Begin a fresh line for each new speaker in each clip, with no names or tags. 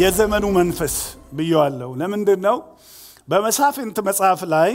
የዘመኑ መንፈስ ብየዋለሁ። ለምንድን ነው? በመሳፍንት መጽሐፍ ላይ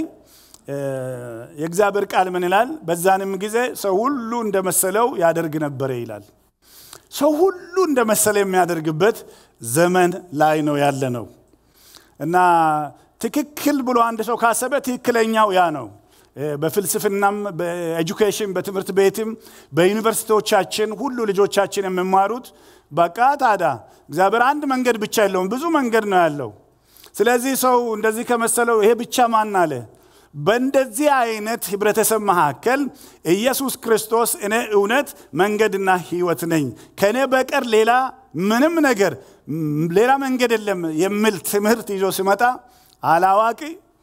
የእግዚአብሔር ቃል ምን ይላል? በዛንም ጊዜ ሰው ሁሉ እንደመሰለው ያደርግ ነበረ ይላል። ሰው ሁሉ እንደመሰለ የሚያደርግበት ዘመን ላይ ነው ያለ ነው እና ትክክል ብሎ አንድ ሰው ካሰበ ትክክለኛው ያ ነው። በፍልስፍናም በኤጁኬሽን በትምህርት ቤትም በዩኒቨርሲቲዎቻችን ሁሉ ልጆቻችን የሚማሩት በቃ ታዲያ እግዚአብሔር አንድ መንገድ ብቻ የለውም፣ ብዙ መንገድ ነው ያለው። ስለዚህ ሰው እንደዚህ ከመሰለው ይሄ ብቻ ማን አለ? በእንደዚህ አይነት ህብረተሰብ መካከል ኢየሱስ ክርስቶስ እኔ እውነት መንገድና ህይወት ነኝ፣ ከእኔ በቀር ሌላ ምንም ነገር ሌላ መንገድ የለም የሚል ትምህርት ይዞ ሲመጣ አላዋቂ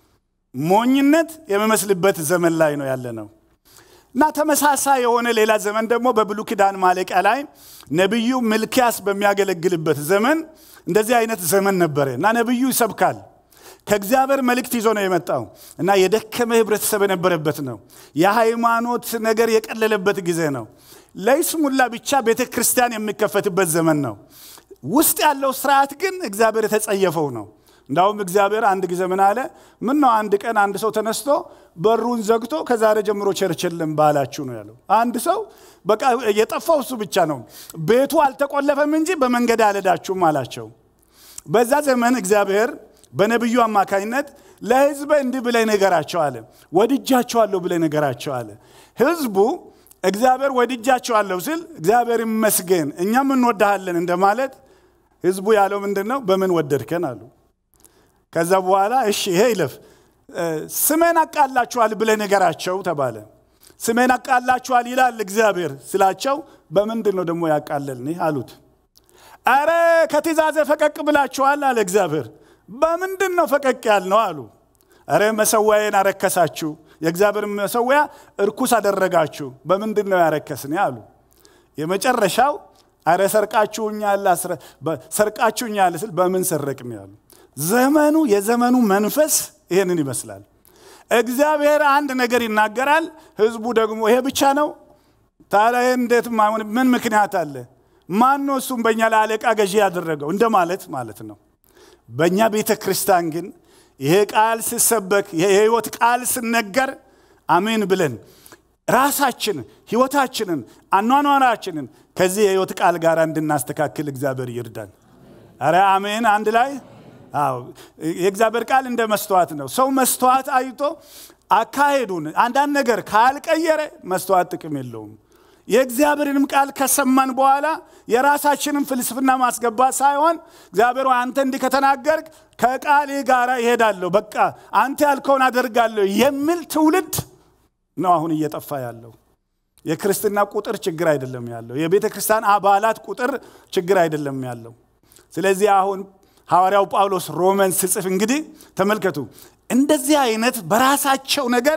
ሞኝነት የሚመስልበት ዘመን ላይ ነው ያለ ነው እና ተመሳሳይ የሆነ ሌላ ዘመን ደግሞ በብሉይ ኪዳን ማለቂያ ላይ ነቢዩ ሚልኪያስ በሚያገለግልበት ዘመን እንደዚህ አይነት ዘመን ነበረ እና ነቢዩ ይሰብካል። ከእግዚአብሔር መልእክት ይዞ ነው የመጣው እና የደከመ ህብረተሰብ የነበረበት ነው። የሃይማኖት ነገር የቀለለበት ጊዜ ነው። ለይስሙላ ብቻ ቤተ ክርስቲያን የሚከፈትበት ዘመን ነው። ውስጥ ያለው ስርዓት ግን እግዚአብሔር የተጸየፈው ነው። እንዳውም እግዚአብሔር አንድ ጊዜ ምን አለ? ምን ነው አንድ ቀን አንድ ሰው ተነስቶ በሩን ዘግቶ ከዛሬ ጀምሮ ቸርች የለም ባላችሁ ነው ያለው። አንድ ሰው በቃ የጠፋው እሱ ብቻ ነው። ቤቱ አልተቆለፈም እንጂ በመንገድ አልሄዳችሁም አላቸው። በዛ ዘመን እግዚአብሔር በነቢዩ አማካኝነት ለህዝብ እንዲህ ብለህ ንገራቸው አለ። ወድጃቸዋለሁ ብለህ ንገራቸው አለ። ህዝቡ እግዚአብሔር ወድጃቸዋለሁ ሲል እግዚአብሔር ይመስገን እኛም እንወድሃለን እንደማለት ህዝቡ ያለው ምንድን ነው? በምን ወደድከን አሉ። ከዛ በኋላ እሺ ይሄ ይለፍ፣ ስሜን አቃላችኋል ብለህ ንገራቸው ተባለ። ስሜን አቃላችኋል ይላል እግዚአብሔር ስላቸው፣ በምንድን ነው ደግሞ ያቃለልን አሉት። አረ ከትእዛዜ ፈቀቅ ብላችኋል አለ እግዚአብሔር። በምንድን ነው ፈቀቅ ያልነው አሉ። አረ መሰዊያዬን አረከሳችሁ፣ የእግዚአብሔር መሰዊያ እርኩስ አደረጋችሁ። በምንድን ነው ያረከስን አሉ። የመጨረሻው አረ ሰርቃችሁኛል፣ ሰርቃችሁኛል ስል በምን ሰረቅን ያሉ። ዘመኑ የዘመኑ መንፈስ ይሄንን ይመስላል። እግዚአብሔር አንድ ነገር ይናገራል፣ ህዝቡ ደግሞ ይሄ ብቻ ነው። ታዲያ እንዴት ምን ምክንያት አለ? ማን ነው እሱም በእኛ ለአለቃ ገዢ ያደረገው እንደማለት ማለት ነው። በእኛ ቤተ ክርስቲያን ግን ይሄ ቃል ሲሰበክ የህይወት ቃል ሲነገር አሜን ብለን ራሳችን ህይወታችንን አኗኗራችንን ከዚህ የህይወት ቃል ጋር እንድናስተካክል እግዚአብሔር ይርዳን። አረ አሜን። አንድ ላይ አዎ። የእግዚአብሔር ቃል እንደ መስተዋት ነው። ሰው መስተዋት አይቶ አካሄዱን አንዳንድ ነገር ካልቀየረ መስተዋት ጥቅም የለውም። የእግዚአብሔርንም ቃል ከሰማን በኋላ የራሳችንን ፍልስፍና ማስገባት ሳይሆን እግዚአብሔር አንተ እንዲህ ከተናገርክ ከቃሌ ጋር ይሄዳለሁ፣ በቃ አንተ ያልከውን አደርጋለሁ የሚል ትውልድ ነው አሁን እየጠፋ ያለው። የክርስትና ቁጥር ችግር አይደለም ያለው። የቤተ ክርስቲያን አባላት ቁጥር ችግር አይደለም ያለው። ስለዚህ አሁን ሐዋርያው ጳውሎስ ሮመን ስጽፍ እንግዲህ ተመልከቱ፣ እንደዚህ አይነት በራሳቸው ነገር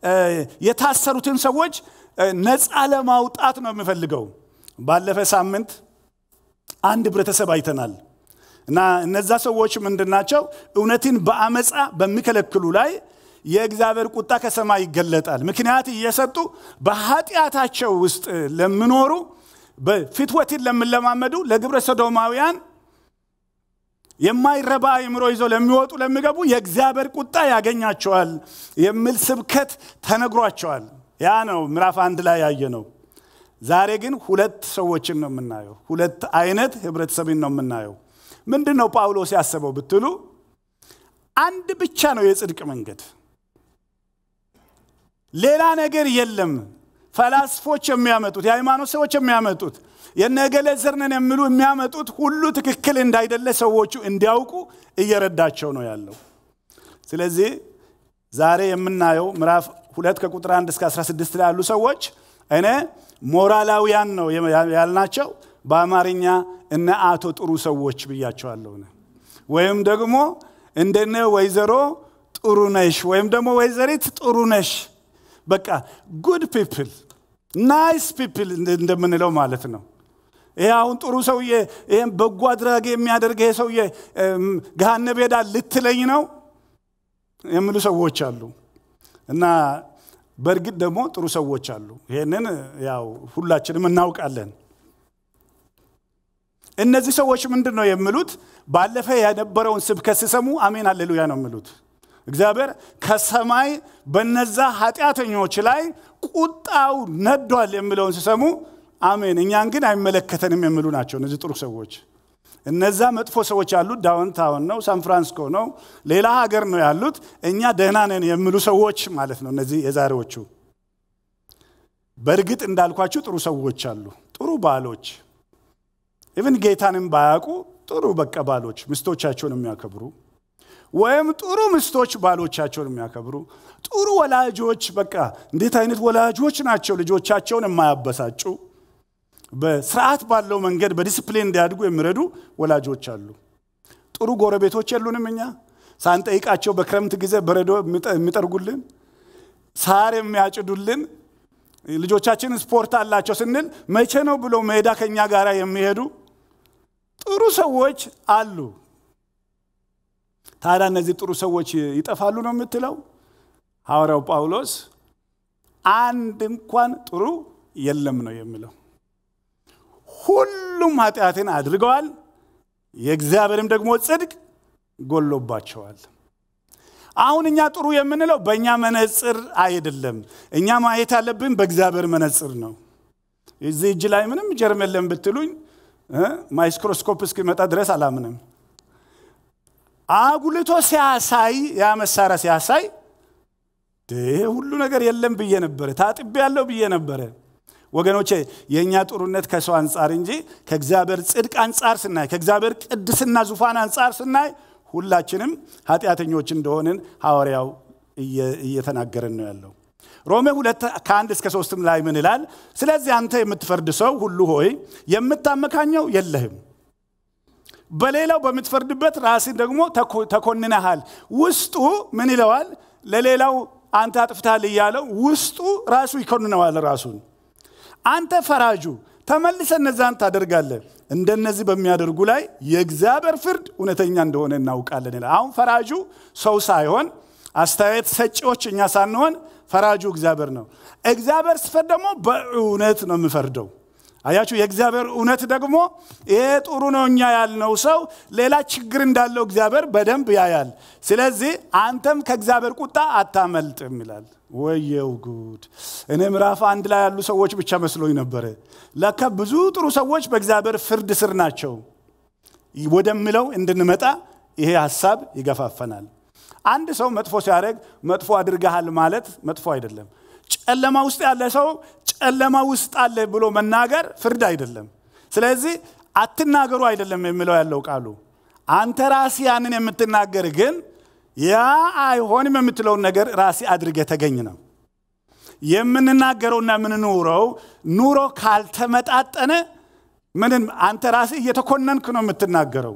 የታሰሩትን ሰዎች ነፃ ለማውጣት ነው የሚፈልገው። ባለፈ ሳምንት አንድ ህብረተሰብ አይተናል እና እነዛ ሰዎች ምንድናቸው? እውነትን በአመፃ በሚከለክሉ ላይ የእግዚአብሔር ቁጣ ከሰማይ ይገለጣል። ምክንያት እየሰጡ በኃጢአታቸው ውስጥ ለሚኖሩ ፍትወትን ለሚለማመዱ ለግብረ ሰዶማውያን የማይረባ አእምሮ ይዘው ለሚወጡ ለሚገቡ የእግዚአብሔር ቁጣ ያገኛቸዋል የሚል ስብከት ተነግሯቸዋል። ያ ነው ምዕራፍ አንድ ላይ ያየ ነው። ዛሬ ግን ሁለት ሰዎችን ነው የምናየው። ሁለት አይነት ህብረተሰብን ነው የምናየው። ምንድን ነው ጳውሎስ ያሰበው ብትሉ አንድ ብቻ ነው የጽድቅ መንገድ፣ ሌላ ነገር የለም። ፈላስፎች የሚያመጡት የሃይማኖት ሰዎች የሚያመጡት የነገሌ ዘር ነን የሚሉ የሚያመጡት ሁሉ ትክክል እንዳይደለ ሰዎቹ እንዲያውቁ እየረዳቸው ነው ያለው። ስለዚህ ዛሬ የምናየው ምዕራፍ ሁለት ከቁጥር 1 እስከ 16 ላይ ያሉ ሰዎች እኔ ሞራላውያን ነው ያልናቸው በአማርኛ እነ አቶ ጥሩ ሰዎች ብያቸዋለሁ። ወይም ደግሞ እንደነ ወይዘሮ ጥሩ ነሽ ወይም ደግሞ ወይዘሪት ጥሩ ነሽ በቃ ጉድ ፒፕል ናይስ ፒፕል እንደምንለው ማለት ነው። ይሄ አሁን ጥሩ ሰውዬ ይህም በጎ አድራጊ የሚያደርግ ይሄ ሰውዬ ገሃነም ሄዳል ልትለኝ ነው የሚሉ ሰዎች አሉ እና በእርግጥ ደግሞ ጥሩ ሰዎች አሉ። ይሄንን ያው ሁላችንም እናውቃለን። እነዚህ ሰዎች ምንድን ነው የሚሉት? ባለፈ የነበረውን ስብከት ሲሰሙ አሜን አሌሉያ ነው የሚሉት። እግዚአብሔር ከሰማይ በነዛ ኃጢአተኞች ላይ ቁጣው ነዷል የሚለውን ሲሰሙ አሜን፣ እኛን ግን አይመለከተንም የሚሉ ናቸው እነዚህ ጥሩ ሰዎች። እነዛ መጥፎ ሰዎች ያሉት ዳውንታውን ነው፣ ሳን ፍራንሲስኮ ነው፣ ሌላ ሀገር ነው ያሉት። እኛ ደህና ነን የሚሉ ሰዎች ማለት ነው እነዚህ የዛሬዎቹ። በእርግጥ እንዳልኳችሁ ጥሩ ሰዎች አሉ፣ ጥሩ ባሎች ኢቭን ጌታንም ባያውቁ ጥሩ በቃ ባሎች ሚስቶቻቸውን የሚያከብሩ ወይም ጥሩ ሚስቶች ባሎቻቸውን የሚያከብሩ ጥሩ ወላጆች በቃ እንዴት አይነት ወላጆች ናቸው ልጆቻቸውን የማያበሳጩ በስርዓት ባለው መንገድ በዲስፕሊን እንዲያድጉ የሚረዱ ወላጆች አሉ። ጥሩ ጎረቤቶች የሉንም እኛ ሳንጠይቃቸው በክረምት ጊዜ በረዶ የሚጠርጉልን፣ ሳር የሚያጭዱልን፣ ልጆቻችን ስፖርት አላቸው ስንል መቼ ነው ብሎ ሜዳ ከኛ ጋር የሚሄዱ ጥሩ ሰዎች አሉ። ታዲያ እነዚህ ጥሩ ሰዎች ይጠፋሉ ነው የምትለው? ሐዋርያው ጳውሎስ አንድ እንኳን ጥሩ የለም ነው የሚለው። ሁሉም ኃጢአትን አድርገዋል፣ የእግዚአብሔርም ደግሞ ጽድቅ ጎሎባቸዋል። አሁን እኛ ጥሩ የምንለው በእኛ መነጽር አይደለም። እኛ ማየት ያለብን በእግዚአብሔር መነጽር ነው። እዚህ እጅ ላይ ምንም ጀርም የለም ብትሉኝ ማይክሮስኮፕ እስኪመጣ ድረስ አላምንም። አጉልቶ ሲያሳይ ያ መሳሪያ ሲያሳይ ሁሉ ነገር የለም ብዬ ነበረ፣ ታጥቤ ያለው ብዬ ነበረ። ወገኖቼ የእኛ ጥሩነት ከሰው አንጻር እንጂ ከእግዚአብሔር ጽድቅ አንጻር ስናይ፣ ከእግዚአብሔር ቅድስና ዙፋን አንጻር ስናይ ሁላችንም ኃጢአተኞች እንደሆንን ሐዋርያው እየተናገረን ነው ያለው። ሮሜ ሁለት ከአንድ እስከ ሶስትም ላይ ምን ይላል? ስለዚህ አንተ የምትፈርድ ሰው ሁሉ ሆይ የምታመካኘው የለህም በሌላው በምትፈርድበት ራስን ደግሞ ተኮንነሃል። ውስጡ ምን ይለዋል? ለሌላው አንተ አጥፍተሃል እያለው ውስጡ ራሱ ይኮንነዋል ራሱን። አንተ ፈራጁ ተመልሰ እነዛን ታደርጋለህ። እንደነዚህ በሚያደርጉ ላይ የእግዚአብሔር ፍርድ እውነተኛ እንደሆነ እናውቃለን ይላል። አሁን ፈራጁ ሰው ሳይሆን አስተያየት ሰጪዎች እኛ ሳንሆን ፈራጁ እግዚአብሔር ነው። እግዚአብሔር ሲፈርድ ደግሞ በእውነት ነው የሚፈርደው። አያችሁ፣ የእግዚአብሔር እውነት ደግሞ ይሄ ጥሩ ነው እኛ ያልነው ሰው ሌላ ችግር እንዳለው እግዚአብሔር በደንብ ያያል። ስለዚህ አንተም ከእግዚአብሔር ቁጣ አታመልጥም ይላል። ወየው ጉድ! እኔ ምዕራፍ አንድ ላይ ያሉ ሰዎች ብቻ መስሎኝ ነበረ። ለካ ብዙ ጥሩ ሰዎች በእግዚአብሔር ፍርድ ስር ናቸው ወደሚለው እንድንመጣ ይሄ ሀሳብ ይገፋፈናል። አንድ ሰው መጥፎ ሲያደርግ መጥፎ አድርገሃል ማለት መጥፎ አይደለም። ጨለማ ውስጥ ያለ ሰው ጨለማ ውስጥ አለ ብሎ መናገር ፍርድ አይደለም። ስለዚህ አትናገሩ አይደለም የሚለው ያለው ቃሉ። አንተ ራሲ ያንን የምትናገር ግን ያ አይሆንም የምትለውን ነገር ራሲ አድርገ ተገኝ ነው። የምንናገረውና የምንኖረው ኑሮ ካልተመጣጠነ ምንም አንተ ራሲ እየተኮነንክ ነው የምትናገረው።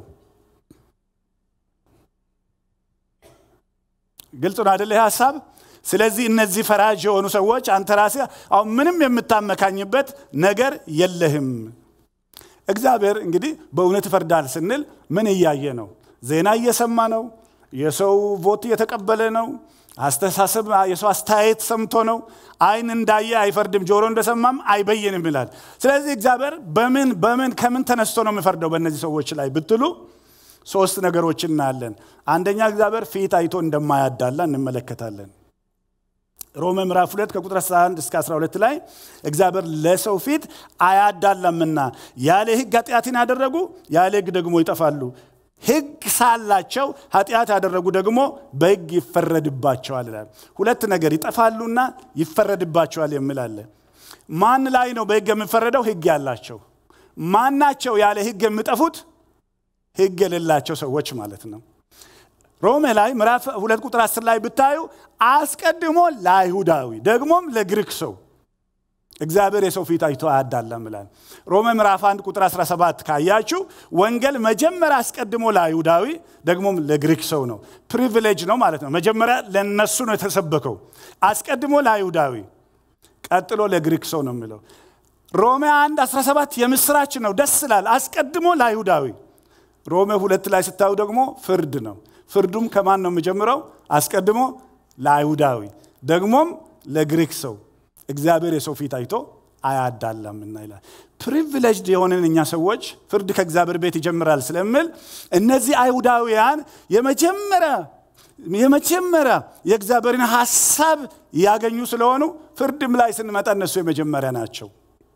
ግልጽ ነው አደለ ይህ ሀሳብ? ስለዚህ እነዚህ ፈራጅ የሆኑ ሰዎች አንተ ራሴ አሁን ምንም የምታመካኝበት ነገር የለህም። እግዚአብሔር እንግዲህ በእውነት ይፈርዳል ስንል ምን እያየ ነው? ዜና እየሰማ ነው? የሰው ቮት እየተቀበለ ነው? አስተሳሰብ የሰው አስተያየት ሰምቶ ነው? አይን እንዳየ አይፈርድም፣ ጆሮ እንደሰማም አይበይንም ይላል። ስለዚህ እግዚአብሔር በምን በምን ከምን ተነስቶ ነው የሚፈርደው በእነዚህ ሰዎች ላይ ብትሉ ሶስት ነገሮችን እናያለን። አንደኛ እግዚአብሔር ፊት አይቶ እንደማያዳላ እንመለከታለን። ሮሜ ምዕራፍ 2 ከቁጥር 11 እስከ 12 ላይ እግዚአብሔር ለሰው ፊት አያዳላምና ያለ ሕግ ኃጢአትን ያደረጉ ያለ ሕግ ደግሞ ይጠፋሉ። ሕግ ሳላቸው ኃጢአት ያደረጉ ደግሞ በሕግ ይፈረድባቸዋል ይላል። ሁለት ነገር ይጠፋሉና ይፈረድባቸዋል የሚል አለ። ማን ላይ ነው በሕግ የሚፈረደው? ሕግ ያላቸው። ማናቸው ያለ ሕግ የሚጠፉት? ሕግ የሌላቸው ሰዎች ማለት ነው። ሮሜ ላይ ምዕራፍ ሁለት ቁጥር አስር ላይ ብታዩ አስቀድሞ ለአይሁዳዊ ደግሞም ለግሪክ ሰው እግዚአብሔር የሰው ፊት አይቶ አያዳላም ይላል። ሮሜ ምዕራፍ 1 ቁጥር 17 ካያችሁ ወንጌል መጀመሪያ አስቀድሞ ለአይሁዳዊ ደግሞም ለግሪክ ሰው ነው። ፕሪቪሌጅ ነው ማለት ነው። መጀመሪያ ለነሱ ነው የተሰበከው። አስቀድሞ ለአይሁዳዊ ቀጥሎ ለግሪክ ሰው ነው የሚለው። ሮሜ 1 17 የምስራች ነው፣ ደስ ይላል። አስቀድሞ ለአይሁዳዊ ሮሜ ሁለት ላይ ስታዩ ደግሞ ፍርድ ነው። ፍርዱም ከማን ነው የሚጀምረው? አስቀድሞ ለአይሁዳዊ ደግሞም ለግሪክ ሰው እግዚአብሔር የሰው ፊት አይቶ አያዳላምና ይላል። ፕሪቪሌጅድ የሆንን እኛ ሰዎች ፍርድ ከእግዚአብሔር ቤት ይጀምራል ስለምል እነዚህ አይሁዳውያን የመጀመሪያ የመጀመሪያ የእግዚአብሔርን ሀሳብ ያገኙ ስለሆኑ ፍርድም ላይ ስንመጣ እነሱ የመጀመሪያ ናቸው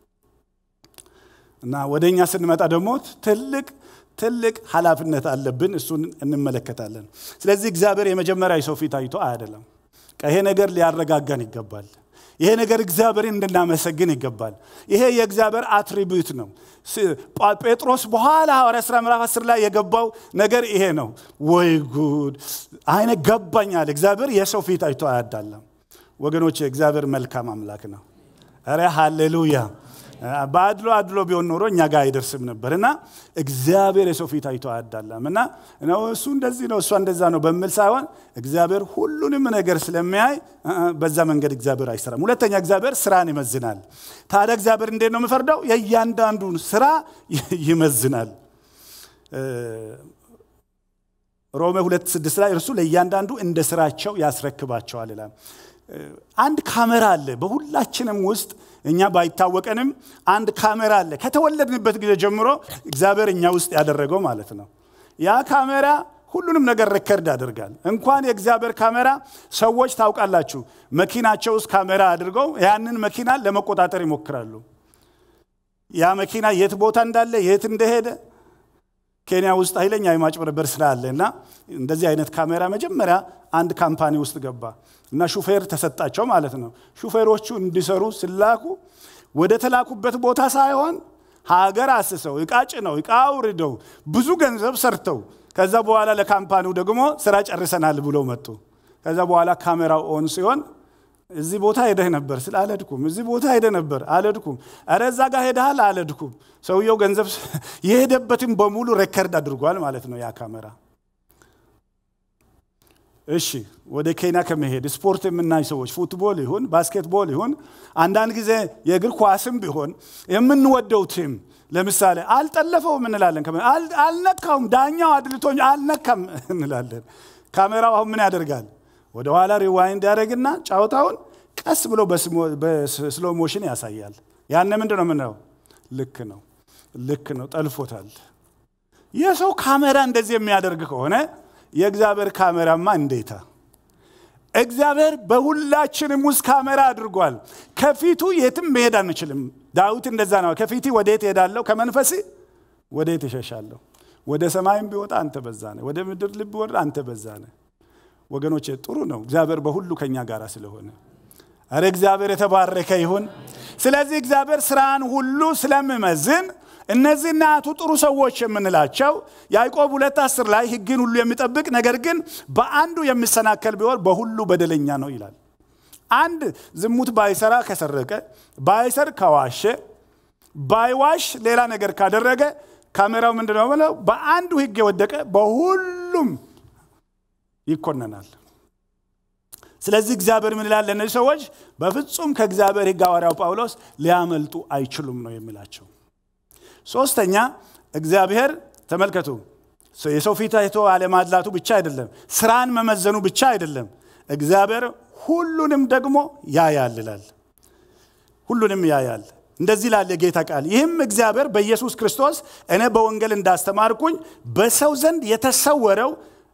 እና ወደ እኛ ስንመጣ ደግሞ ትልቅ ትልቅ ኃላፊነት አለብን እሱን እንመለከታለን ስለዚህ እግዚአብሔር የመጀመሪያ የሰው ፊት አይቶ አይደለም ይሄ ነገር ሊያረጋጋን ይገባል ይሄ ነገር እግዚአብሔርን እንድናመሰግን ይገባል ይሄ የእግዚአብሔር አትሪቢዩት ነው ጴጥሮስ በኋላ ሐዋርያ ሥራ ምዕራፍ 10 ላይ የገባው ነገር ይሄ ነው ወይ ጉድ አይነ ገባኛል እግዚአብሔር የሰው ፊት አይቶ አያዳለም ወገኖች እግዚአብሔር መልካም አምላክ ነው ረ ሃሌሉያ በአድሎ አድሎ ቢሆን ኖሮ እኛ ጋር አይደርስም ነበር እና እግዚአብሔር የሰው ፊት አይቶ አያዳላም እና እሱ እንደዚህ ነው እሷ እንደዛ ነው በሚል ሳይሆን እግዚአብሔር ሁሉንም ነገር ስለሚያይ በዛ መንገድ እግዚአብሔር አይሰራም ሁለተኛ እግዚአብሔር ስራን ይመዝናል ታዲያ እግዚአብሔር እንዴት ነው የምፈርደው የእያንዳንዱን ስራ ይመዝናል ሮሜ ሁለት ስድስት ላይ እርሱ ለእያንዳንዱ እንደ ስራቸው ያስረክባቸዋል ይላል አንድ ካሜራ አለ በሁላችንም ውስጥ እኛ ባይታወቀንም አንድ ካሜራ አለ ከተወለድንበት ጊዜ ጀምሮ እግዚአብሔር እኛ ውስጥ ያደረገው ማለት ነው ያ ካሜራ ሁሉንም ነገር ሬከርድ ያደርጋል እንኳን የእግዚአብሔር ካሜራ ሰዎች ታውቃላችሁ መኪናቸው ውስጥ ካሜራ አድርገው ያንን መኪና ለመቆጣጠር ይሞክራሉ ያ መኪና የት ቦታ እንዳለ የት እንደሄደ ኬንያ ውስጥ ኃይለኛ የማጭበርበር ስራ አለ እና እንደዚህ አይነት ካሜራ መጀመሪያ አንድ ካምፓኒ ውስጥ ገባ እና ሹፌር ተሰጣቸው ማለት ነው ሹፌሮቹ እንዲሰሩ ስላኩ ወደ ተላኩበት ቦታ ሳይሆን ሀገር አስሰው እቃ ጭነው እቃ አውርደው ብዙ ገንዘብ ሰርተው ከዛ በኋላ ለካምፓኒው ደግሞ ስራ ጨርሰናል ብሎ መጡ ከዛ በኋላ ካሜራው ኦን ሲሆን እዚህ ቦታ ሄደህ ነበር ስል አለድኩም እዚህ ቦታ ሄደ ነበር አለድኩም ኧረ እዛ ጋር ሄደሃል አለድኩም ሰውየው ገንዘብ የሄደበትን በሙሉ ሬከርድ አድርጓል ማለት ነው ያ ካሜራ እሺ ወደ ኬንያ ከመሄድ ስፖርት የምናይ ሰዎች ፉትቦል ይሁን ባስኬትቦል ይሁን አንዳንድ ጊዜ የእግር ኳስም ቢሆን የምንወደው ቲም ለምሳሌ አልጠለፈውም እንላለን አልነካውም ዳኛው አድልቶኝ አልነካም እንላለን ካሜራው አሁን ምን ያደርጋል ወደ ኋላ ሪዋይንድ ያደረግና ጫወታውን ቀስ ብሎ በስሎ ሞሽን ያሳያል ያነ ምንድ ነው ምነው ልክ ነው ልክ ነው ጠልፎታል የሰው ካሜራ እንደዚህ የሚያደርግ ከሆነ የእግዚአብሔር ካሜራማ እንዴታ እግዚአብሔር በሁላችንም ውስጥ ካሜራ አድርጓል ከፊቱ የትም መሄድ አንችልም ዳዊት እንደዛ ነው ከፊት ወዴት ሄዳለሁ ከመንፈስ ወዴት ይሸሻለሁ ወደ ሰማይም ቢወጣ አንተ በዛ ነ ወደ ምድር ልብ ወርድ አንተ በዛ ነ ወገኖች ጥሩ ነው እግዚአብሔር በሁሉ ከኛ ጋር ስለሆነ አረ እግዚአብሔር የተባረከ ይሁን ስለዚህ እግዚአብሔር ስራን ሁሉ ስለምመዝን እነዚህ እናቱ ጥሩ ሰዎች የምንላቸው ያዕቆብ ሁለት አስር ላይ ህግን ሁሉ የሚጠብቅ ነገር ግን በአንዱ የሚሰናከል ቢሆን በሁሉ በደለኛ ነው ይላል አንድ ዝሙት ባይሰራ ከሰረቀ ባይሰር ከዋሸ ባይዋሽ ሌላ ነገር ካደረገ ካሜራው ምንድነው ብለው በአንዱ ህግ የወደቀ በሁሉም ይኮነናል ስለዚህ እግዚአብሔር ምን ይላል ለእነዚህ ሰዎች በፍጹም ከእግዚአብሔር ህግ ሐዋርያው ጳውሎስ ሊያመልጡ አይችሉም ነው የሚላቸው ሶስተኛ እግዚአብሔር ተመልከቱ የሰው ፊት አይቶ አለማድላቱ ብቻ አይደለም ስራን መመዘኑ ብቻ አይደለም እግዚአብሔር ሁሉንም ደግሞ ያያል ይላል ሁሉንም ያያል እንደዚህ ላለ የጌታ ቃል ይህም እግዚአብሔር በኢየሱስ ክርስቶስ እኔ በወንጌል እንዳስተማርኩኝ በሰው ዘንድ የተሰወረው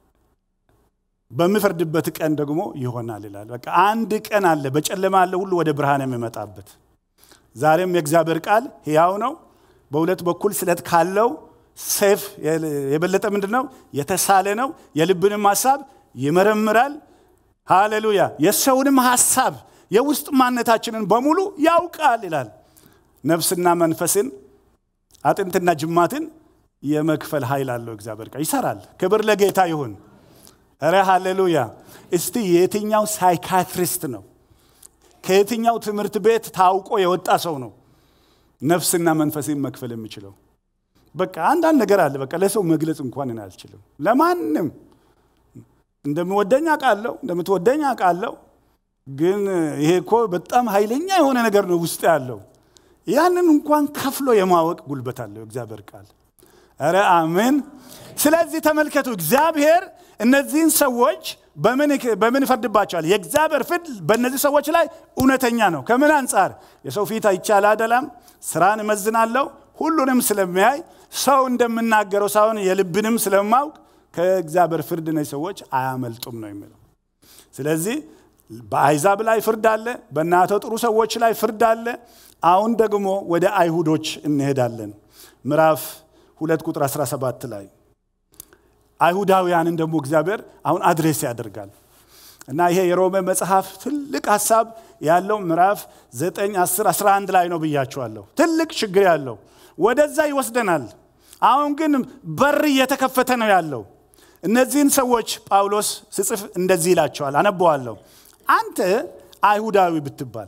በምፈርድበት ቀን ደግሞ ይሆናል ይላል በቃ አንድ ቀን አለ በጨለማ አለ ሁሉ ወደ ብርሃን የሚመጣበት ዛሬም የእግዚአብሔር ቃል ሕያው ነው በሁለት በኩል ስለት ካለው ሴፍ የበለጠ ምንድን ነው የተሳለ ነው የልብንም ሀሳብ ይመረምራል ሃሌሉያ የሰውንም ሀሳብ የውስጥ ማነታችንን በሙሉ ያውቃል ይላል ነፍስና መንፈስን አጥንትና ጅማትን የመክፈል ኃይል አለው እግዚአብሔር ቃል ይሰራል ክብር ለጌታ ይሁን ረ ሃሌሉያ እስቲ የትኛው ሳይካትሪስት ነው ከየትኛው ትምህርት ቤት ታውቆ የወጣ ሰው ነው ነፍስና መንፈስን መክፈል የሚችለው በቃ አንዳንድ ነገር አለ በቃ ለሰው መግለጽ እንኳን እኔ አልችልም ለማንም እንደምወደኝ አውቃለሁ እንደምትወደኝ አውቃለሁ ግን ይሄ እኮ በጣም ኃይለኛ የሆነ ነገር ነው ውስጥ ያለው ያንን እንኳን ከፍሎ የማወቅ ጉልበት አለው እግዚአብሔር ቃል ረ አሜን ስለዚህ ተመልከቱ እግዚአብሔር እነዚህን ሰዎች በምን ይፈርድባቸዋል? የእግዚአብሔር ፍርድ በእነዚህ ሰዎች ላይ እውነተኛ ነው። ከምን አንጻር? የሰው ፊት አይቼ አላደላም፣ ስራን እመዝናለሁ፣ ሁሉንም ስለሚያይ ሰው እንደምናገረው ሳይሆን የልብንም ስለማውቅ ከእግዚአብሔር ፍርድ እነዚህ ሰዎች አያመልጡም ነው የሚለው። ስለዚህ በአይዛብ ላይ ፍርድ አለ፣ በእናተ ጥሩ ሰዎች ላይ ፍርድ አለ። አሁን ደግሞ ወደ አይሁዶች እንሄዳለን። ምዕራፍ ሁለት ቁጥር 17 ላይ አይሁዳውያንን ደግሞ እግዚአብሔር አሁን አድሬስ ያደርጋል እና ይሄ የሮሜ መጽሐፍ ትልቅ ሀሳብ ያለው ምዕራፍ 9 10 11 ላይ ነው ብያቸዋለሁ። ትልቅ ችግር ያለው ወደዛ ይወስደናል። አሁን ግን በር እየተከፈተ ነው ያለው። እነዚህን ሰዎች ጳውሎስ ስጽፍ እንደዚህ ይላቸዋል፣ አነበዋለሁ። አንተ አይሁዳዊ ብትባል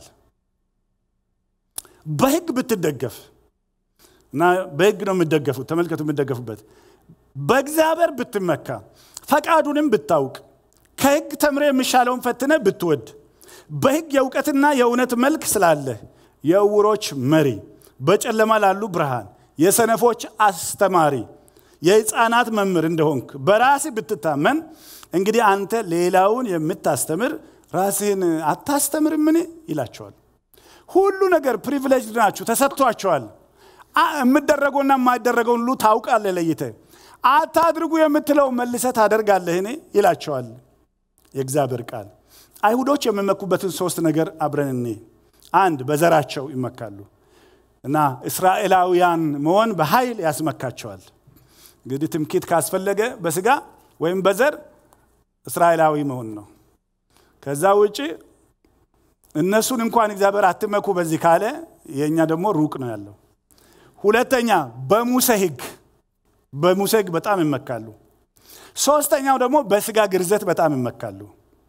በሕግ ብትደገፍ እና በሕግ ነው የምደገፉት። ተመልከቱ የምደገፉበት በእግዚአብሔር ብትመካ ፈቃዱንም ብታውቅ ከሕግ ተምረ የሚሻለውን ፈትነ ብትወድ በሕግ የእውቀትና የእውነት መልክ ስላለህ የዕውሮች መሪ፣ በጨለማ ላሉ ብርሃን፣ የሰነፎች አስተማሪ፣ የሕፃናት መምህር እንደሆንክ በራስህ ብትታመን እንግዲህ አንተ ሌላውን የምታስተምር ራስህን አታስተምርምን? ይላቸዋል። ሁሉ ነገር ፕሪቪሌጅ ናችሁ፣ ተሰጥቷቸዋል። የምደረገውና የማይደረገውን ሁሉ ታውቃለህ ለይተህ አታድርጉ የምትለው መልሰህ ታደርጋለህን? ይላቸዋል የእግዚአብሔር ቃል። አይሁዶች የሚመኩበትን ሶስት ነገር አብረን እኔ አንድ በዘራቸው ይመካሉ እና እስራኤላውያን መሆን በኃይል ያስመካቸዋል። እንግዲህ ትምክህት ካስፈለገ በስጋ ወይም በዘር እስራኤላዊ መሆን ነው። ከዛ ውጭ እነሱን እንኳን እግዚአብሔር አትመኩ በዚህ ካለ የእኛ ደግሞ ሩቅ ነው ያለው። ሁለተኛ በሙሴ ሕግ በሙሴ ሕግ በጣም ይመካሉ። ሶስተኛው ደግሞ በስጋ ግርዘት በጣም ይመካሉ።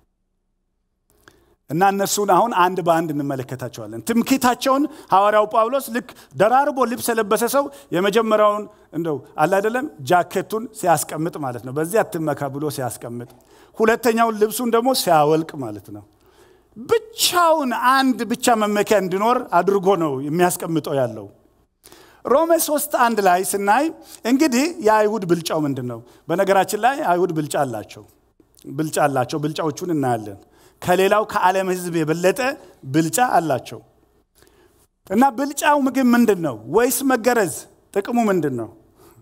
እና እነሱን አሁን አንድ በአንድ እንመለከታቸዋለን። ትምክህታቸውን ሐዋርያው ጳውሎስ ልክ ደራርቦ ልብስ የለበሰ ሰው የመጀመሪያውን እንደው አለ አይደለም ጃኬቱን ሲያስቀምጥ ማለት ነው፣ በዚህ አትመካ ብሎ ሲያስቀምጥ፣ ሁለተኛውን ልብሱን ደግሞ ሲያወልቅ ማለት ነው። ብቻውን አንድ ብቻ መመኪያ እንዲኖር አድርጎ ነው የሚያስቀምጠው ያለው። ሮሜ ሶስት አንድ ላይ ስናይ እንግዲህ የአይሁድ ብልጫው ምንድን ነው? በነገራችን ላይ አይሁድ ብልጫ አላቸው ብልጫ አላቸው። ብልጫዎቹን እናያለን። ከሌላው ከዓለም ሕዝብ የበለጠ ብልጫ አላቸው እና ብልጫው ምግብ ምንድን ነው? ወይስ መገረዝ? ጥቅሙ ምንድን ነው?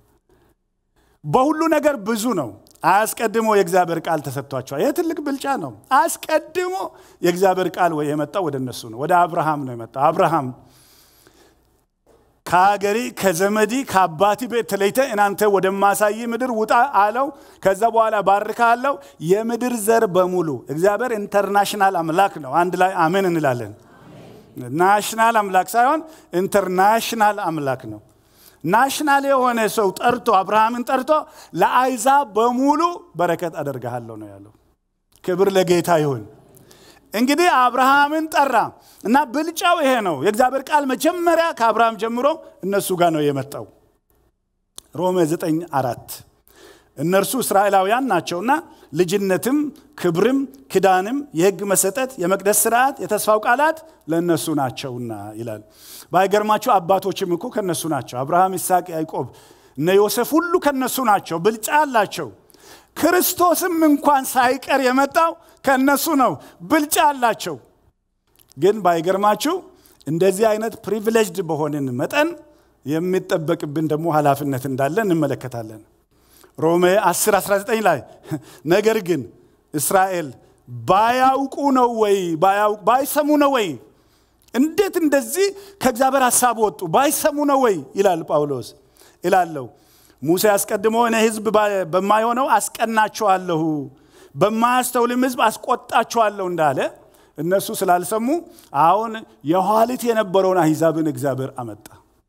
በሁሉ ነገር ብዙ ነው። አስቀድሞ የእግዚአብሔር ቃል ተሰጥቷቸዋል። ይህ ትልቅ ብልጫ ነው። አስቀድሞ የእግዚአብሔር ቃል የመጣው ወደ እነሱ ነው። ወደ አብርሃም ነው የመጣው። አብርሃም ከሀገሪ ከዘመዲ ከአባቲ ቤት ተለይተ እናንተ ወደማሳይ ምድር ውጣ አለው። ከዛ በኋላ ባርካ አለው። የምድር ዘር በሙሉ እግዚአብሔር ኢንተርናሽናል አምላክ ነው። አንድ ላይ አሜን እንላለን። ናሽናል አምላክ ሳይሆን ኢንተርናሽናል አምላክ ነው። ናሽናል የሆነ ሰው ጠርቶ አብርሃምን ጠርቶ ለአይዛብ በሙሉ በረከት አደርግሃለሁ ነው ያለው። ክብር ለጌታ ይሁን። እንግዲህ አብርሃምን ጠራ እና ብልጫው ይሄ ነው። የእግዚአብሔር ቃል መጀመሪያ ከአብርሃም ጀምሮ እነሱ ጋር ነው የመጣው። ሮሜ 9 አራት እነርሱ እስራኤላውያን ናቸውና ልጅነትም ክብርም ክዳንም የሕግ መሰጠት የመቅደስ ስርዓት የተስፋው ቃላት ለእነሱ ናቸውና ይላል። ባይገርማቸው አባቶችም እኮ ከነሱ ናቸው። አብርሃም፣ ይስሐቅ፣ ያዕቆብ እነ ዮሴፍ ሁሉ ከነሱ ናቸው። ብልጫ አላቸው። ክርስቶስም እንኳን ሳይቀር የመጣው ከእነሱ ነው። ብልጫ አላቸው። ግን ባይገርማችሁ እንደዚህ አይነት ፕሪቪሌጅድ በሆንን መጠን የሚጠበቅብን ደግሞ ኃላፊነት እንዳለ እንመለከታለን። ሮሜ 10 19 ላይ ነገር ግን እስራኤል ባያውቁ ነው ወይ ባይሰሙ ነው ወይ እንዴት እንደዚህ ከእግዚአብሔር ሀሳብ ወጡ ባይሰሙ ነው ወይ ይላል ጳውሎስ ይላለው ሙሴ አስቀድሞ እኔ ህዝብ በማይሆነው አስቀናቸዋለሁ በማያስተውልም ህዝብ አስቆጣቸዋለሁ እንዳለ እነሱ ስላልሰሙ አሁን የኋሊት የነበረውን አሕዛብን እግዚአብሔር አመጣ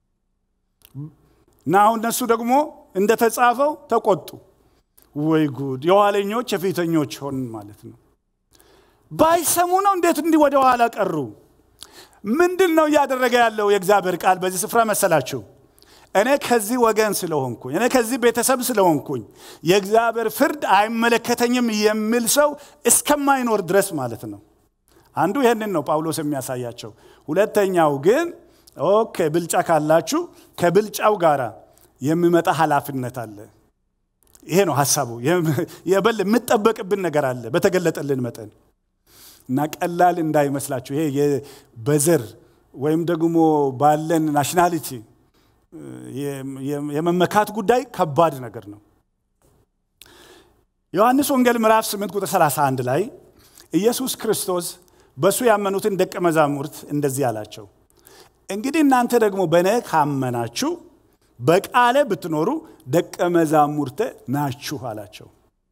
እና አሁን እነሱ ደግሞ እንደተጻፈው ተቆጡ። ወይ ጉድ! የኋለኞች የፊተኞች ሆን ማለት ነው። ባይሰሙ ነው እንዴት እንዲህ ወደ ኋላ ቀሩ? ምንድን ነው እያደረገ ያለው የእግዚአብሔር ቃል በዚህ ስፍራ መሰላችሁ? እኔ ከዚህ ወገን ስለሆንኩኝ እኔ ከዚህ ቤተሰብ ስለሆንኩኝ የእግዚአብሔር ፍርድ አይመለከተኝም የሚል ሰው እስከማይኖር ድረስ ማለት ነው። አንዱ ይህንን ነው ጳውሎስ የሚያሳያቸው። ሁለተኛው ግን ኦኬ ብልጫ ካላችሁ ከብልጫው ጋር የሚመጣ ኃላፊነት አለ። ይሄ ነው ሀሳቡ። የበል የምጠበቅብን ነገር አለ በተገለጠልን መጠን እና ቀላል እንዳይመስላችሁ ይሄ በዘር ወይም ደግሞ ባለን ናሽናሊቲ የመመካት ጉዳይ ከባድ ነገር ነው። ዮሐንስ ወንጌል ምዕራፍ 8 ቁጥር 31 ላይ ኢየሱስ ክርስቶስ በእሱ ያመኑትን ደቀ መዛሙርት እንደዚህ አላቸው፣ እንግዲህ እናንተ ደግሞ በእኔ ካመናችሁ በቃለ ብትኖሩ ደቀ መዛሙርተ ናችሁ አላቸው።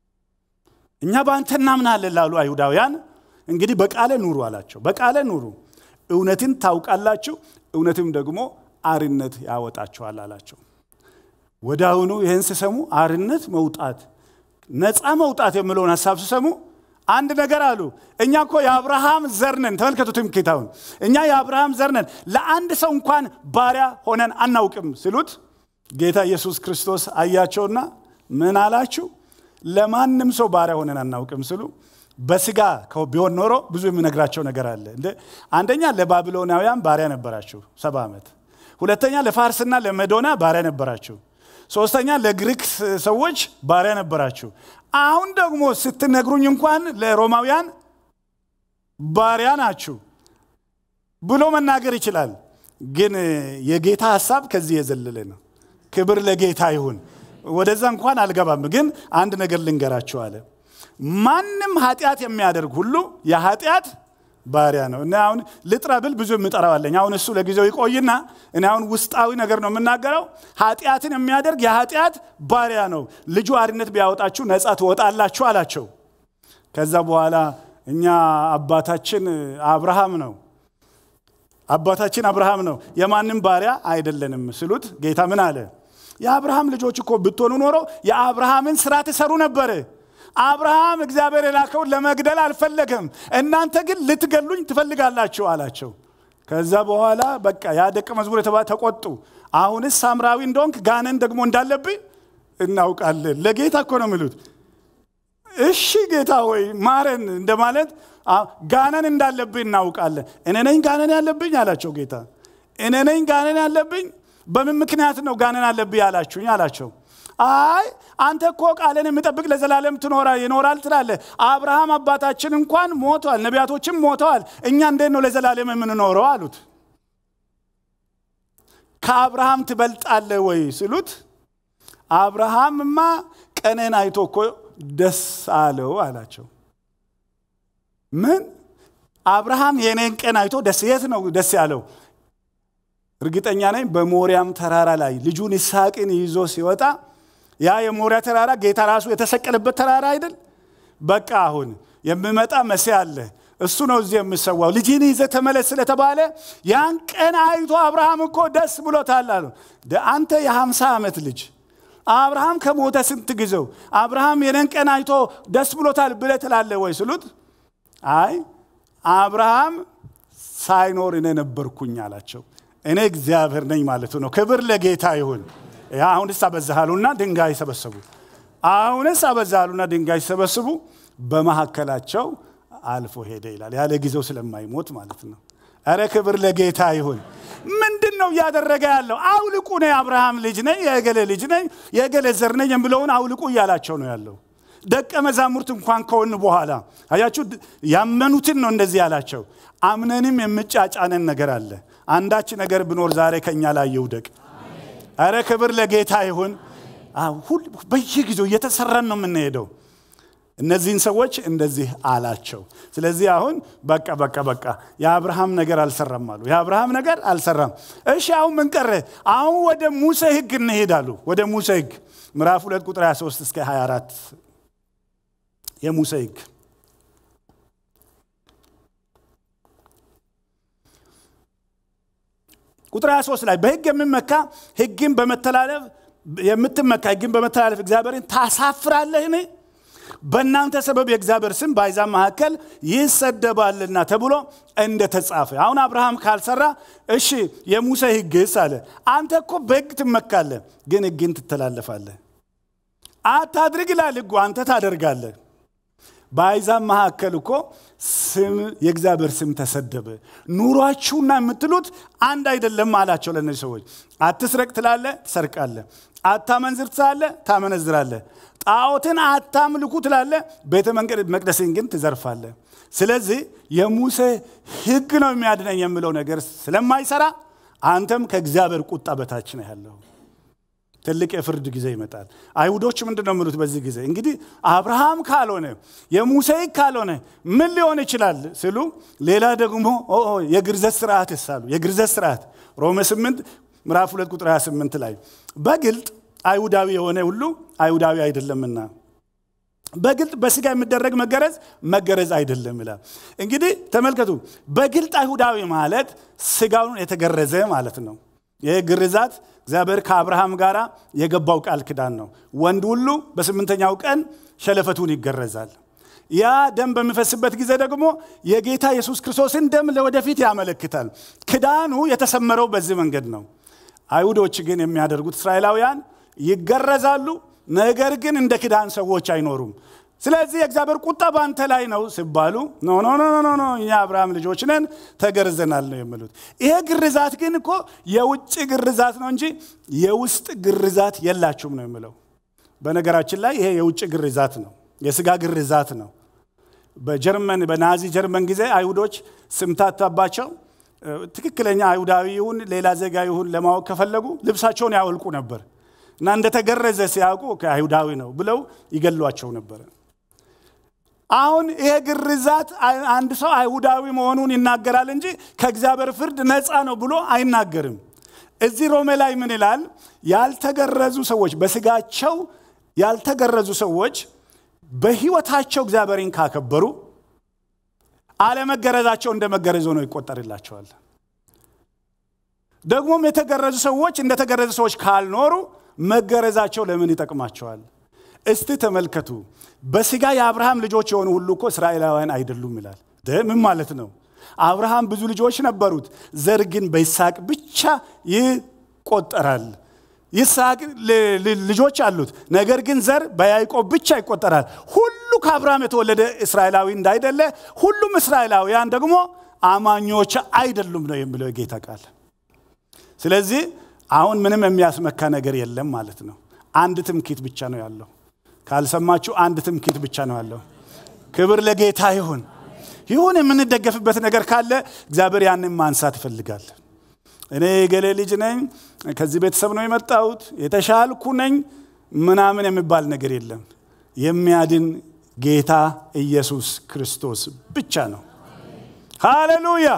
እኛ በአንተ እናምናለን ላሉ አይሁዳውያን እንግዲህ በቃለ ኑሩ አላቸው። በቃለ ኑሩ፣ እውነትን ታውቃላችሁ፣ እውነትም ደግሞ አርነት ያወጣችኋል አላቸው። ወደ አሁኑ ይህን ስሰሙ አርነት መውጣት፣ ነፃ መውጣት የምለውን ሀሳብ ስሰሙ አንድ ነገር አሉ። እኛ እኮ የአብርሃም ዘር ነን። ተመልከቱ ትምክህታውን። እኛ የአብርሃም ዘር ነን፣ ለአንድ ሰው እንኳን ባሪያ ሆነን አናውቅም ሲሉት ጌታ ኢየሱስ ክርስቶስ አያቸውና ምን አላችሁ? ለማንም ሰው ባሪያ ሆነን አናውቅም ሲሉ በስጋ ቢሆን ኖሮ ብዙ የሚነግራቸው ነገር አለ። አንደኛ ለባቢሎናውያን ባሪያ ነበራችሁ ሰባ ዓመት። ሁለተኛ ለፋርስና ለመዶና ባሪያ ነበራችሁ። ሶስተኛ ለግሪክ ሰዎች ባሪያ ነበራችሁ። አሁን ደግሞ ስትነግሩኝ እንኳን ለሮማውያን ባሪያ ናችሁ ብሎ መናገር ይችላል። ግን የጌታ ሀሳብ ከዚህ የዘለለ ነው። ክብር ለጌታ ይሁን። ወደዛ እንኳን አልገባም። ግን አንድ ነገር ልንገራችሁ አለ። ማንም ኃጢአት የሚያደርግ ሁሉ የኃጢአት ባሪያ ነው። እና አሁን ልጥራ ብል ብዙ የምጠራዋለኝ። አሁን እሱ ለጊዜው ይቆይና እኔ አሁን ውስጣዊ ነገር ነው የምናገረው። ኃጢአትን የሚያደርግ የኃጢአት ባሪያ ነው። ልጁ አርነት ቢያወጣችሁ ነፃ ትወጣላችሁ አላቸው። ከዛ በኋላ እኛ አባታችን አብርሃም ነው አባታችን አብርሃም ነው የማንም ባሪያ አይደለንም ስሉት ጌታ ምን አለ? የአብርሃም ልጆች እኮ ብትሆኑ ኖሮ የአብርሃምን ስራ ትሰሩ ነበር። አብርሃም እግዚአብሔር የላከውን ለመግደል አልፈለገም፣ እናንተ ግን ልትገሉኝ ትፈልጋላችሁ አላቸው። ከዛ በኋላ በቃ ያ ደቀ መዝሙር የተባ ተቆጡ። አሁንስ ሳምራዊ እንደሆንክ ጋነን ደግሞ እንዳለብኝ እናውቃለን። ለጌታ እኮ ነው የሚሉት። እሺ ጌታ ሆይ ማረን እንደማለት ጋነን እንዳለብኝ እናውቃለን። እኔ ነኝ ጋነን ያለብኝ አላቸው ጌታ። እኔ ነኝ ጋነን ያለብኝ በምን ምክንያት ነው ጋነን አለብኝ ያላችሁኝ አላቸው። አይ አንተ እኮ ቃልን የምጠብቅ ለዘላለም ትኖራ ይኖራል ትላለህ። አብርሃም አባታችን እንኳን ሞተዋል፣ ነቢያቶችም ሞተዋል። እኛ እንዴት ነው ለዘላለም የምንኖረው አሉት። ከአብርሃም ትበልጣለህ ወይ ሲሉት አብርሃምማ ቀኔን አይቶ እኮ ደስ አለው አላቸው። ምን አብርሃም የኔን ቀን አይቶ ደስ የት ነው ደስ ያለው? እርግጠኛ ነኝ በሞሪያም ተራራ ላይ ልጁን ይስሐቅን ይዞ ሲወጣ ያ የሞሪያ ተራራ ጌታ ራሱ የተሰቀለበት ተራራ አይደል? በቃ አሁን የሚመጣ መሲህ አለ። እሱ ነው እዚህ የምሰዋው። ልጅን ይዘ ተመለስ ስለተባለ ያን ቀን አይቶ አብርሃም እኮ ደስ ብሎታል አሉ። አንተ የሀምሳ ዓመት ልጅ አብርሃም ከሞተ ስንት ጊዜው አብርሃም የነን ቀን አይቶ ደስ ብሎታል ብለህ ትላለህ ወይ ስሉት አይ አብርሃም ሳይኖር እኔ ነበርኩኝ አላቸው። እኔ እግዚአብሔር ነኝ ማለቱ ነው። ክብር ለጌታ ይሁን። አሁንስ አበዛሃሉና ድንጋይ ሰበሰቡ። አሁንስ አበዛሃሉና ድንጋይ ሲሰበስቡ በመካከላቸው አልፎ ሄደ ይላል። ያለ ጊዜው ስለማይሞት ማለት ነው። እረ ክብር ለጌታ ይሁን። ምንድን ነው እያደረገ ያለው? አውልቁ ነው የአብርሃም ልጅ ነኝ፣ የገሌ ልጅ ነኝ፣ የገሌ ዘር ነኝ የምለውን አውልቁ እያላቸው ነው ያለው። ደቀ መዛሙርት እንኳን ከሆን በኋላ አያችሁ፣ ያመኑትን ነው እንደዚህ ያላቸው። አምነንም የምጫጫነን ነገር አለ። አንዳች ነገር ብኖር ዛሬ ከእኛ ላይ ይውደቅ። አረ ክብር ለጌታ ይሁን። በየጊዜው እየተሰራን ነው የምንሄደው። እነዚህን ሰዎች እንደዚህ አላቸው። ስለዚህ አሁን በቃ በቃ በቃ የአብርሃም ነገር አልሰራም አሉ። የአብርሃም ነገር አልሰራም። እሺ አሁን ምን ቀረ? አሁን ወደ ሙሴ ሕግ እንሄዳሉ። ወደ ሙሴ ሕግ ምዕራፍ 2 ቁጥር 23 እስከ 24 የሙሴ ሕግ ቁጥር 23 ላይ በሕግ የሚመካ ሕግን በመተላለፍ የምትመካ ሕግን በመተላለፍ እግዚአብሔርን ታሳፍራለህን? በእናንተ ሰበብ የእግዚአብሔር ስም በአሕዛብ መካከል ይሰደባልና ተብሎ እንደተጻፈ። አሁን አብርሃም ካልሰራ እሺ የሙሴ ሕግስ አለ። አንተ እኮ በሕግ ትመካለህ፣ ግን ሕግን ትተላለፋለህ። አታድርግ ይላል ሕጉ፣ አንተ ታደርጋለህ። በአሕዛብ መካከል እኮ ስም የእግዚአብሔር ስም ተሰደበ። ኑሯችሁና የምትሉት አንድ አይደለም አላቸው ለእነዚህ ሰዎች። አትስረቅ ትላለህ፣ ትሰርቃለህ። አታመንዝር ትላለ፣ ታመነዝራለ። ጣዖትን አታምልኩ ትላለ፣ ቤተ መቅደስን ግን ትዘርፋለ። ስለዚህ የሙሴ ሕግ ነው የሚያድነኝ የሚለው ነገር ስለማይሰራ አንተም ከእግዚአብሔር ቁጣ በታች ነው ያለው። ትልቅ የፍርድ ጊዜ ይመጣል። አይሁዶች ምንድን ነው የሚሉት በዚህ ጊዜ? እንግዲህ አብርሃም ካልሆነ የሙሴ ሕግ ካልሆነ ምን ሊሆን ይችላል ሲሉ፣ ሌላ ደግሞ የግርዘት ስርዓት ይሳሉ። የግርዘት ስርዓት ሮሜ 8 ምዕራፍ 2 ቁጥር 28 ላይ በግልጥ አይሁዳዊ የሆነ ሁሉ አይሁዳዊ አይደለምና በግልጥ በስጋ የሚደረግ መገረዝ መገረዝ አይደለም ይላል። እንግዲህ ተመልከቱ፣ በግልጥ አይሁዳዊ ማለት ስጋውን የተገረዘ ማለት ነው። ይህ ግርዛት እግዚአብሔር ከአብርሃም ጋር የገባው ቃል ኪዳን ነው። ወንድ ሁሉ በስምንተኛው ቀን ሸለፈቱን ይገረዛል። ያ ደም በሚፈስበት ጊዜ ደግሞ የጌታ ኢየሱስ ክርስቶስን ደም ለወደፊት ያመለክታል። ክዳኑ የተሰመረው በዚህ መንገድ ነው። አይሁዶች ግን የሚያደርጉት እስራኤላውያን ይገረዛሉ፣ ነገር ግን እንደ ክዳን ሰዎች አይኖሩም። ስለዚህ የእግዚአብሔር ቁጣ በአንተ ላይ ነው ሲባሉ ኖ ኖ ኖ ኖ ኖ እኛ አብርሃም ልጆች ነን ተገርዘናል ነው የሚሉት። ይሄ ግርዛት ግን እኮ የውጭ ግርዛት ነው እንጂ የውስጥ ግርዛት የላችሁም ነው የሚለው። በነገራችን ላይ ይሄ የውጭ ግርዛት ነው፣ የስጋ ግርዛት ነው። በጀርመን በናዚ ጀርመን ጊዜ አይሁዶች ስምታታባቸው ትክክለኛ አይሁዳዊ ይሁን ሌላ ዜጋ ይሁን ለማወቅ ከፈለጉ ልብሳቸውን ያወልቁ ነበር እና እንደተገረዘ ሲያውቁ ከአይሁዳዊ ነው ብለው ይገሏቸው ነበር። አሁን ይሄ ግርዛት አንድ ሰው አይሁዳዊ መሆኑን ይናገራል እንጂ ከእግዚአብሔር ፍርድ ነፃ ነው ብሎ አይናገርም። እዚህ ሮሜ ላይ ምን ይላል? ያልተገረዙ ሰዎች በስጋቸው ያልተገረዙ ሰዎች በህይወታቸው እግዚአብሔርን ካከበሩ አለመገረዛቸው እንደ መገረዝ ሆኖ ይቆጠርላቸዋል። ደግሞም የተገረዙ ሰዎች እንደተገረዙ ሰዎች ካልኖሩ መገረዛቸው ለምን ይጠቅማቸዋል? እስቲ ተመልከቱ። በስጋ የአብርሃም ልጆች የሆኑ ሁሉ እኮ እስራኤላውያን አይደሉም ይላል። ምን ማለት ነው? አብርሃም ብዙ ልጆች ነበሩት፣ ዘር ግን በይስሐቅ ብቻ ይቆጠራል። ይስሐቅ ልጆች አሉት፣ ነገር ግን ዘር በያዕቆብ ብቻ ይቆጠራል። ሁሉ ከአብርሃም የተወለደ እስራኤላዊ እንዳይደለ ሁሉም እስራኤላውያን ደግሞ አማኞች አይደሉም ነው የሚለው የጌታ ቃል። ስለዚህ አሁን ምንም የሚያስመካ ነገር የለም ማለት ነው። አንድ ትምክህት ብቻ ነው ያለው። ካልሰማችሁ አንድ ትምክህት ብቻ ነው ያለው። ክብር ለጌታ ይሁን። ይሁን የምንደገፍበት ነገር ካለ እግዚአብሔር ያንን ማንሳት ይፈልጋል። እኔ የገሌ ልጅ ነኝ፣ ከዚህ ቤተሰብ ነው የመጣሁት፣ የተሻልኩ ነኝ ምናምን የሚባል ነገር የለም። የሚያድን ጌታ ኢየሱስ ክርስቶስ ብቻ ነው። ሃሌሉያ።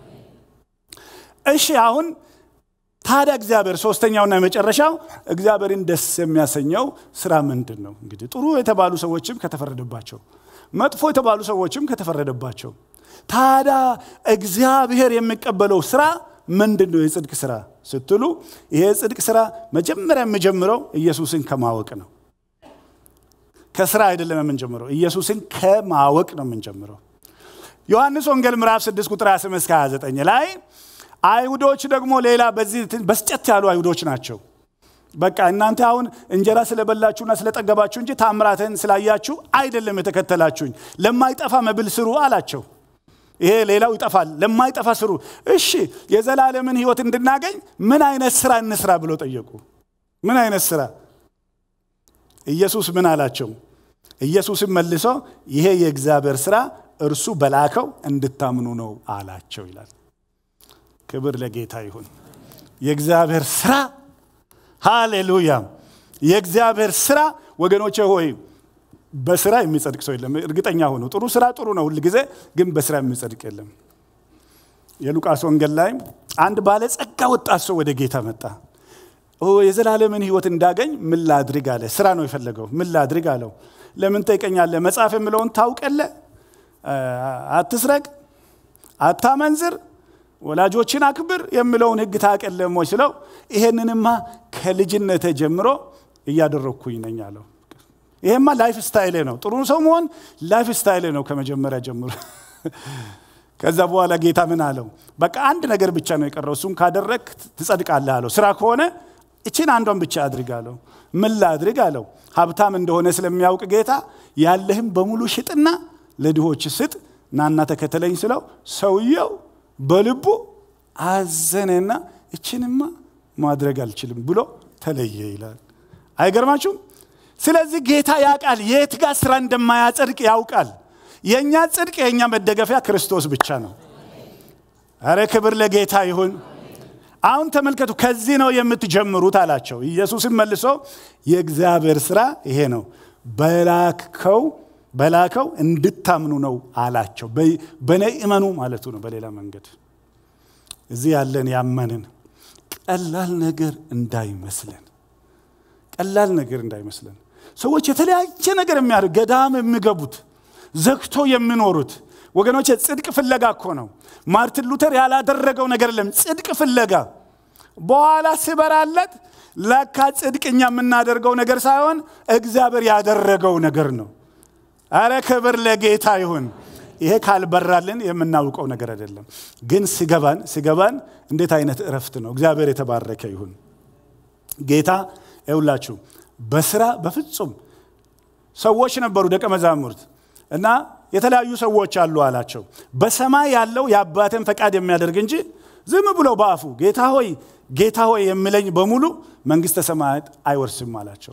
እሺ አሁን ታዲያ እግዚአብሔር ሶስተኛውና የመጨረሻው እግዚአብሔርን ደስ የሚያሰኘው ስራ ምንድን ነው? እንግዲህ ጥሩ የተባሉ ሰዎችም ከተፈረደባቸው፣ መጥፎ የተባሉ ሰዎችም ከተፈረደባቸው፣ ታዲያ እግዚአብሔር የሚቀበለው ስራ ምንድን ነው? የጽድቅ ስራ ስትሉ ይሄ የጽድቅ ስራ መጀመሪያ የሚጀምረው ኢየሱስን ከማወቅ ነው። ከስራ አይደለም የምንጀምረው፣ ኢየሱስን ከማወቅ ነው የምንጀምረው። ዮሐንስ ወንጌል ምዕራፍ 6 ቁጥር 28 እስከ 29 ላይ አይሁዶች ደግሞ ሌላ በዚህ በስጨት ያሉ አይሁዶች ናቸው። በቃ እናንተ አሁን እንጀራ ስለበላችሁና ስለጠገባችሁ እንጂ ታምራትን ስላያችሁ አይደለም የተከተላችሁኝ። ለማይጠፋ መብል ስሩ አላቸው። ይሄ ሌላው ይጠፋል፣ ለማይጠፋ ስሩ። እሺ የዘላለምን ህይወት እንድናገኝ ምን አይነት ስራ እንስራ ብሎ ጠየቁ። ምን አይነት ስራ? ኢየሱስ ምን አላቸው? ኢየሱስም መልሶ ይሄ የእግዚአብሔር ስራ እርሱ በላከው እንድታምኑ ነው አላቸው ይላል። ክብር ለጌታ ይሁን። የእግዚአብሔር ስራ ሃሌሉያ። የእግዚአብሔር ስራ ወገኖቼ ሆይ በስራ የሚጸድቅ ሰው የለም። እርግጠኛ ሆኑ። ጥሩ ስራ ጥሩ ነው ሁል ጊዜ፣ ግን በስራ የሚጸድቅ የለም። የሉቃስ ወንጌል ላይ አንድ ባለጸጋ ወጣት ሰው ወደ ጌታ መጣ። የዘላለምን ህይወት እንዳገኝ ምን ላድርግ አለ። ስራ ነው የፈለገው። ምን ላድርግ አለው። ለምን ጠይቀኛለህ? መጽሐፍ የምለውን ታውቀለ? አትስረቅ፣ አታመንዝር ወላጆችን አክብር የሚለውን ህግ ታቀለም ወይ ስለው ይሄንንማ ከልጅነቴ ጀምሮ እያደረግኩኝ ነኝ አለው። ይሄማ ላይፍ ስታይሌ ነው። ጥሩ ሰው መሆን ላይፍ ስታይሌ ነው ከመጀመሪያ ጀምሮ። ከዛ በኋላ ጌታ ምን አለው? በቃ አንድ ነገር ብቻ ነው የቀረው፣ እሱም ካደረግ ትጸድቃለህ አለው። ስራ ከሆነ እችን አንዷን ብቻ አድርግ አለው። ምን ላድርግ አለው። ሀብታም እንደሆነ ስለሚያውቅ ጌታ ያለህም በሙሉ ሽጥና ለድሆች ስጥ፣ ናና ተከተለኝ ስለው ሰውየው በልቡ አዘነና እችንማ ማድረግ አልችልም ብሎ ተለየ ይላል። አይገርማችሁም? ስለዚህ ጌታ ያውቃል፣ የት ጋር ስራ እንደማያጸድቅ ያውቃል። የእኛ ጽድቅ የእኛ መደገፊያ ክርስቶስ ብቻ ነው። አረ ክብር ለጌታ ይሁን። አሁን ተመልከቱ፣ ከዚህ ነው የምትጀምሩት አላቸው። ኢየሱስም መልሶ የእግዚአብሔር ስራ ይሄ ነው፣ በላከው በላከው እንድታምኑ ነው አላቸው። በእኔ እመኑ ማለቱ ነው። በሌላ መንገድ እዚህ ያለን ያመንን ቀላል ነገር እንዳይመስለን፣ ቀላል ነገር እንዳይመስለን። ሰዎች የተለያየ ነገር የሚያደርግ ገዳም የሚገቡት ዘግቶ የሚኖሩት ወገኖች ጽድቅ ፍለጋ እኮ ነው። ማርቲን ሉተር ያላደረገው ነገር የለም። ጽድቅ ፍለጋ በኋላ ሲበራለት ለካ ጽድቅ እኛ የምናደርገው ነገር ሳይሆን እግዚአብሔር ያደረገው ነገር ነው። አረ ክብር ለጌታ ይሁን። ይሄ ካልበራልን የምናውቀው ነገር አይደለም። ግን ሲገባን ሲገባን እንዴት አይነት እረፍት ነው! እግዚአብሔር የተባረከ ይሁን። ጌታ ይውላችሁ በስራ በፍጹም ሰዎች ነበሩ ደቀ መዛሙርት እና የተለያዩ ሰዎች አሉ አላቸው። በሰማይ ያለው የአባቴን ፈቃድ የሚያደርግ እንጂ ዝም ብሎ በአፉ ጌታ ሆይ ጌታ ሆይ የሚለኝ በሙሉ መንግሥተ ሰማያት አይወርስም አላቸው።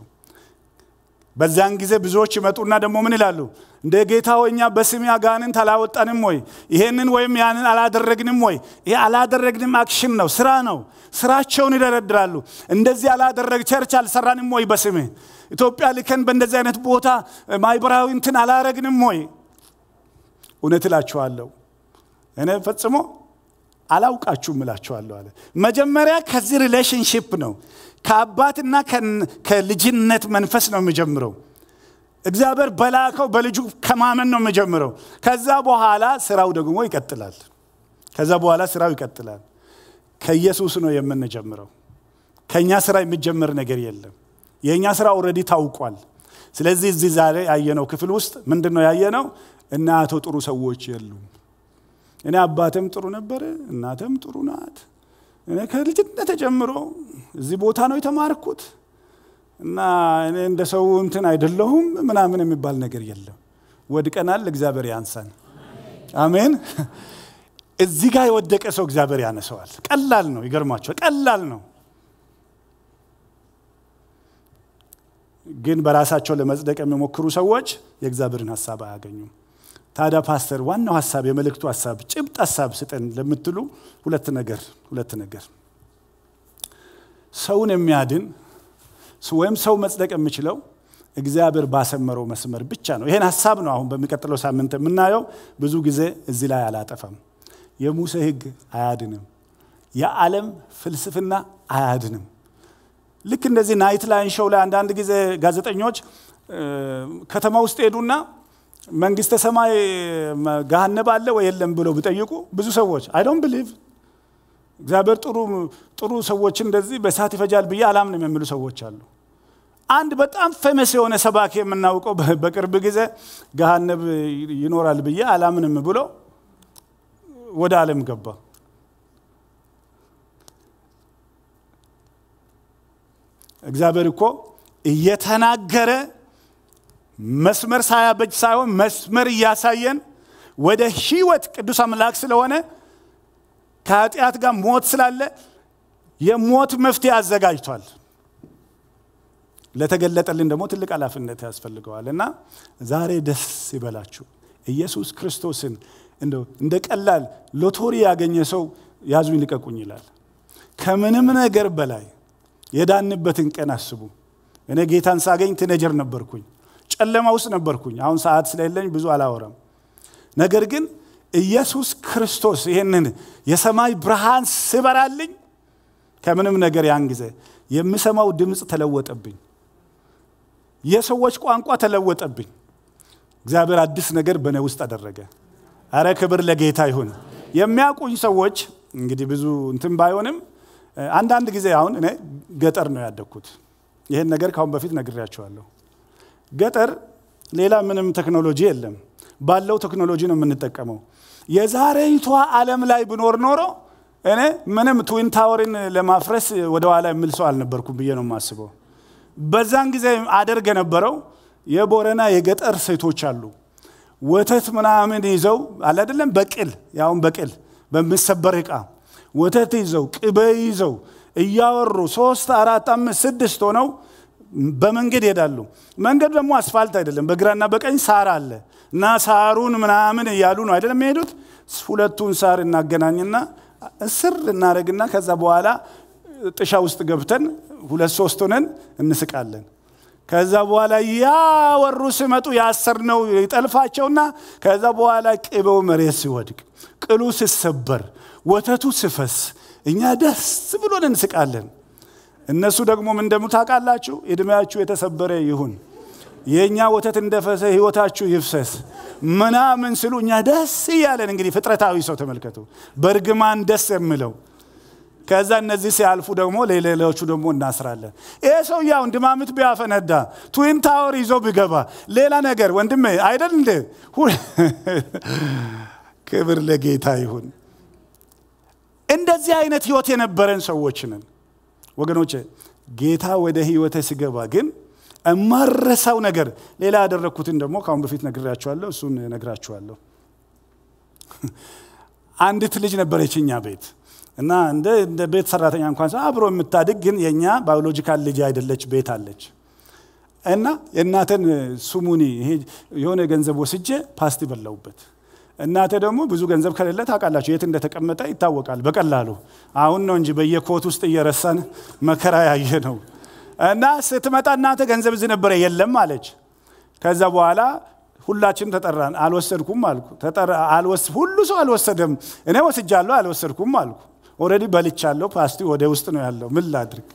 በዚያን ጊዜ ብዙዎች ይመጡና ደግሞ ምን ይላሉ? እንደ ጌታ ሆይ እኛ በስሜ አጋንንት አላወጣንም ወይ? ይሄንን ወይም ያንን አላደረግንም ወይ? ይሄ አላደረግንም አክሽን ነው፣ ስራ ነው። ስራቸውን ይደረድራሉ። እንደዚህ አላደረግ ቸርች አልሰራንም ወይ? በስምህ ኢትዮጵያ ልከን በእንደዚህ አይነት ቦታ ማህበራዊ እንትን አላረግንም ወይ? እውነት እላችኋለሁ እኔ ፈጽሞ አላውቃችሁም እላችኋለሁ አለ። መጀመሪያ ከዚህ ሪሌሽንሽፕ ነው ከአባትና ከልጅነት መንፈስ ነው የሚጀምረው። እግዚአብሔር በላከው በልጁ ከማመን ነው የሚጀምረው። ከዛ በኋላ ስራው ደግሞ ይቀጥላል። ከዛ በኋላ ስራው ይቀጥላል። ከኢየሱስ ነው የምንጀምረው። ከእኛ ስራ የሚጀምር ነገር የለም። የእኛ ስራ ኦልሬዲ ታውቋል። ስለዚህ እዚህ ዛሬ ያየነው ክፍል ውስጥ ምንድን ነው ያየነው? እናቶ ጥሩ ሰዎች የሉም። እኔ አባተም ጥሩ ነበረ፣ እናተም ጥሩ ናት። እኔ ከልጅነት ጀምሮ እዚህ ቦታ ነው የተማርኩት እና እኔ እንደ ሰው እንትን አይደለሁም ምናምን የሚባል ነገር የለም። ወድቀናል፣ እግዚአብሔር ያንሳን። አሜን። እዚህ ጋር የወደቀ ሰው እግዚአብሔር ያነሰዋል። ቀላል ነው። ይገርማቸዋል። ቀላል ነው። ግን በራሳቸው ለመጽደቅ የሚሞክሩ ሰዎች የእግዚአብሔርን ሀሳብ አያገኙም። ታዲያ ፓስተር ዋናው ሀሳብ የመልእክቱ ሀሳብ ጭብጥ ሀሳብ ስጠን ለምትሉ ሁለት ነገር ሁለት ነገር ሰውን የሚያድን ወይም ሰው መጽደቅ የሚችለው እግዚአብሔር ባሰመረው መስመር ብቻ ነው። ይሄን ሀሳብ ነው አሁን በሚቀጥለው ሳምንት የምናየው። ብዙ ጊዜ እዚህ ላይ አላጠፋም። የሙሴ ሕግ አያድንም። የዓለም ፍልስፍና አያድንም። ልክ እንደዚህ ናይት ላይን ሾው ላይ አንዳንድ ጊዜ ጋዜጠኞች ከተማ ውስጥ ሄዱና መንግስተ ሰማይ ገሃነብ አለ ወይ የለም ብለው ቢጠይቁ ብዙ ሰዎች አይ ዶንት ብሊቭ እግዚአብሔር ጥሩ ጥሩ ሰዎች እንደዚህ በእሳት ይፈጃል ብዬ አላምንም የሚሉ ሰዎች አሉ። አንድ በጣም ፌመስ የሆነ ሰባኪ የምናውቀው በቅርብ ጊዜ ገሃነብ ይኖራል ብዬ አላምንም ብሎ ወደ ዓለም ገባ። እግዚአብሔር እኮ እየተናገረ መስመር ሳያበጅ ሳይሆን መስመር እያሳየን ወደ ህይወት ቅዱስ አምላክ ስለሆነ ከኃጢአት ጋር ሞት ስላለ የሞት መፍትሄ አዘጋጅቷል። ለተገለጠልን ደግሞ ትልቅ ኃላፊነት ያስፈልገዋል እና ዛሬ ደስ ይበላችሁ። ኢየሱስ ክርስቶስን እንደ ቀላል ሎቶሪ ያገኘ ሰው ያዙኝ ልቀቁኝ ይላል። ከምንም ነገር በላይ የዳንበትን ቀን አስቡ። እኔ ጌታን ሳገኝ ቲኔጀር ነበርኩኝ፣ ጨለማ ውስጥ ነበርኩኝ። አሁን ሰዓት ስለሌለኝ ብዙ አላወራም። ነገር ግን ኢየሱስ ክርስቶስ ይህንን የሰማይ ብርሃን ስበራልኝ ከምንም ነገር ያን ጊዜ የምሰማው ድምፅ ተለወጠብኝ። የሰዎች ቋንቋ ተለወጠብኝ። እግዚአብሔር አዲስ ነገር በእኔ ውስጥ አደረገ። አረ ክብር ለጌታ ይሁን። የሚያውቁኝ ሰዎች እንግዲህ ብዙ እንትን ባይሆንም አንዳንድ ጊዜ አሁን እኔ ገጠር ነው ያደግኩት። ይህን ነገር ካሁን በፊት ነግሬያቸዋለሁ። ገጠር ሌላ ምንም ቴክኖሎጂ የለም። ባለው ቴክኖሎጂ ነው የምንጠቀመው። የዛሬይቷ ዓለም ላይ ብኖር ኖሮ እኔ ምንም ትዊን ታወርን ለማፍረስ ወደኋላ የሚል ሰው አልነበርኩም ብዬ ነው የማስበው። በዛን ጊዜ አደርግ የነበረው የቦረና የገጠር ሴቶች አሉ ወተት ምናምን ይዘው አለ አይደለም፣ በቅል ያውን በቅል በሚሰበር ዕቃ ወተት ይዘው ቅቤ ይዘው እያወሩ ሶስት አራት አምስት ስድስት ሆነው በመንገድ ይሄዳሉ። መንገዱ ደግሞ አስፋልት አይደለም፣ በግራና በቀኝ ሳር አለ እና ሳሩን ምናምን እያሉ ነው አይደለም የሚሄዱት። ሁለቱን ሳር እናገናኝና እስር እናደረግና ከዛ በኋላ ጥሻ ውስጥ ገብተን ሁለት ሶስት ሆነን እንስቃለን። ከዛ በኋላ ያወሩ ሲመጡ ያሰርነው ይጠልፋቸውና ከዛ በኋላ ቅቤው መሬት ሲወድቅ፣ ቅሉ ሲሰበር፣ ወተቱ ሲፈስ እኛ ደስ ብሎን እንስቃለን። እነሱ ደግሞ ምን እንደሙ ታውቃላችሁ? ዕድሜያችሁ የተሰበረ ይሁን የእኛ ወተት እንደፈሰ ህይወታችሁ ይፍሰስ ምናምን ስሉ እኛ ደስ እያለን እንግዲህ ፍጥረታዊ ሰው ተመልከቱ፣ በእርግማን ደስ የምለው ከዛ እነዚህ ሲያልፉ ደግሞ ለሌሎቹ ደግሞ እናስራለን። ይሄ ሰው ያው ድማምት ቢያፈነዳ ትዊን ታወር ይዞ ቢገባ ሌላ ነገር ወንድሜ አይደል እንዴ? ክብር ለጌታ ይሁን። እንደዚህ አይነት ህይወት የነበረን ሰዎች ነን ወገኖቼ። ጌታ ወደ ህይወቴ ሲገባ ግን እማረሳው ነገር ሌላ ያደረግኩትን ደግሞ ከአሁን በፊት ነግራችኋለሁ። እሱን ነግራችኋለሁ። አንዲት ልጅ ነበረች እኛ ቤት እና እንደ እንደ ቤት ሰራተኛ እንኳን አብሮ የምታድግ ግን የእኛ ባዮሎጂካል ልጅ አይደለች ቤት አለች እና የእናተን ሱሙኒ ይሄ የሆነ ገንዘብ ወስጄ ፓስቲ በላውበት። እናተ ደግሞ ብዙ ገንዘብ ከሌለ ታውቃላችሁ የት እንደተቀመጠ ይታወቃል በቀላሉ። አሁን ነው እንጂ በየኮት ውስጥ እየረሳን መከራ ያየ ነው። እና ስትመጣ እናተ ገንዘብ እዚህ ነበረ የለም አለች። ከዛ በኋላ ሁላችንም ተጠራን። አልወሰድኩም አልኩ። ሁሉ ሰው አልወሰደም። እኔ ወስጃለሁ፣ አልወሰድኩም አልኩ። ኦልሬዲ በልቻለሁ። ፓስቲ ወደ ውስጥ ነው ያለው። ምን ላድርግ?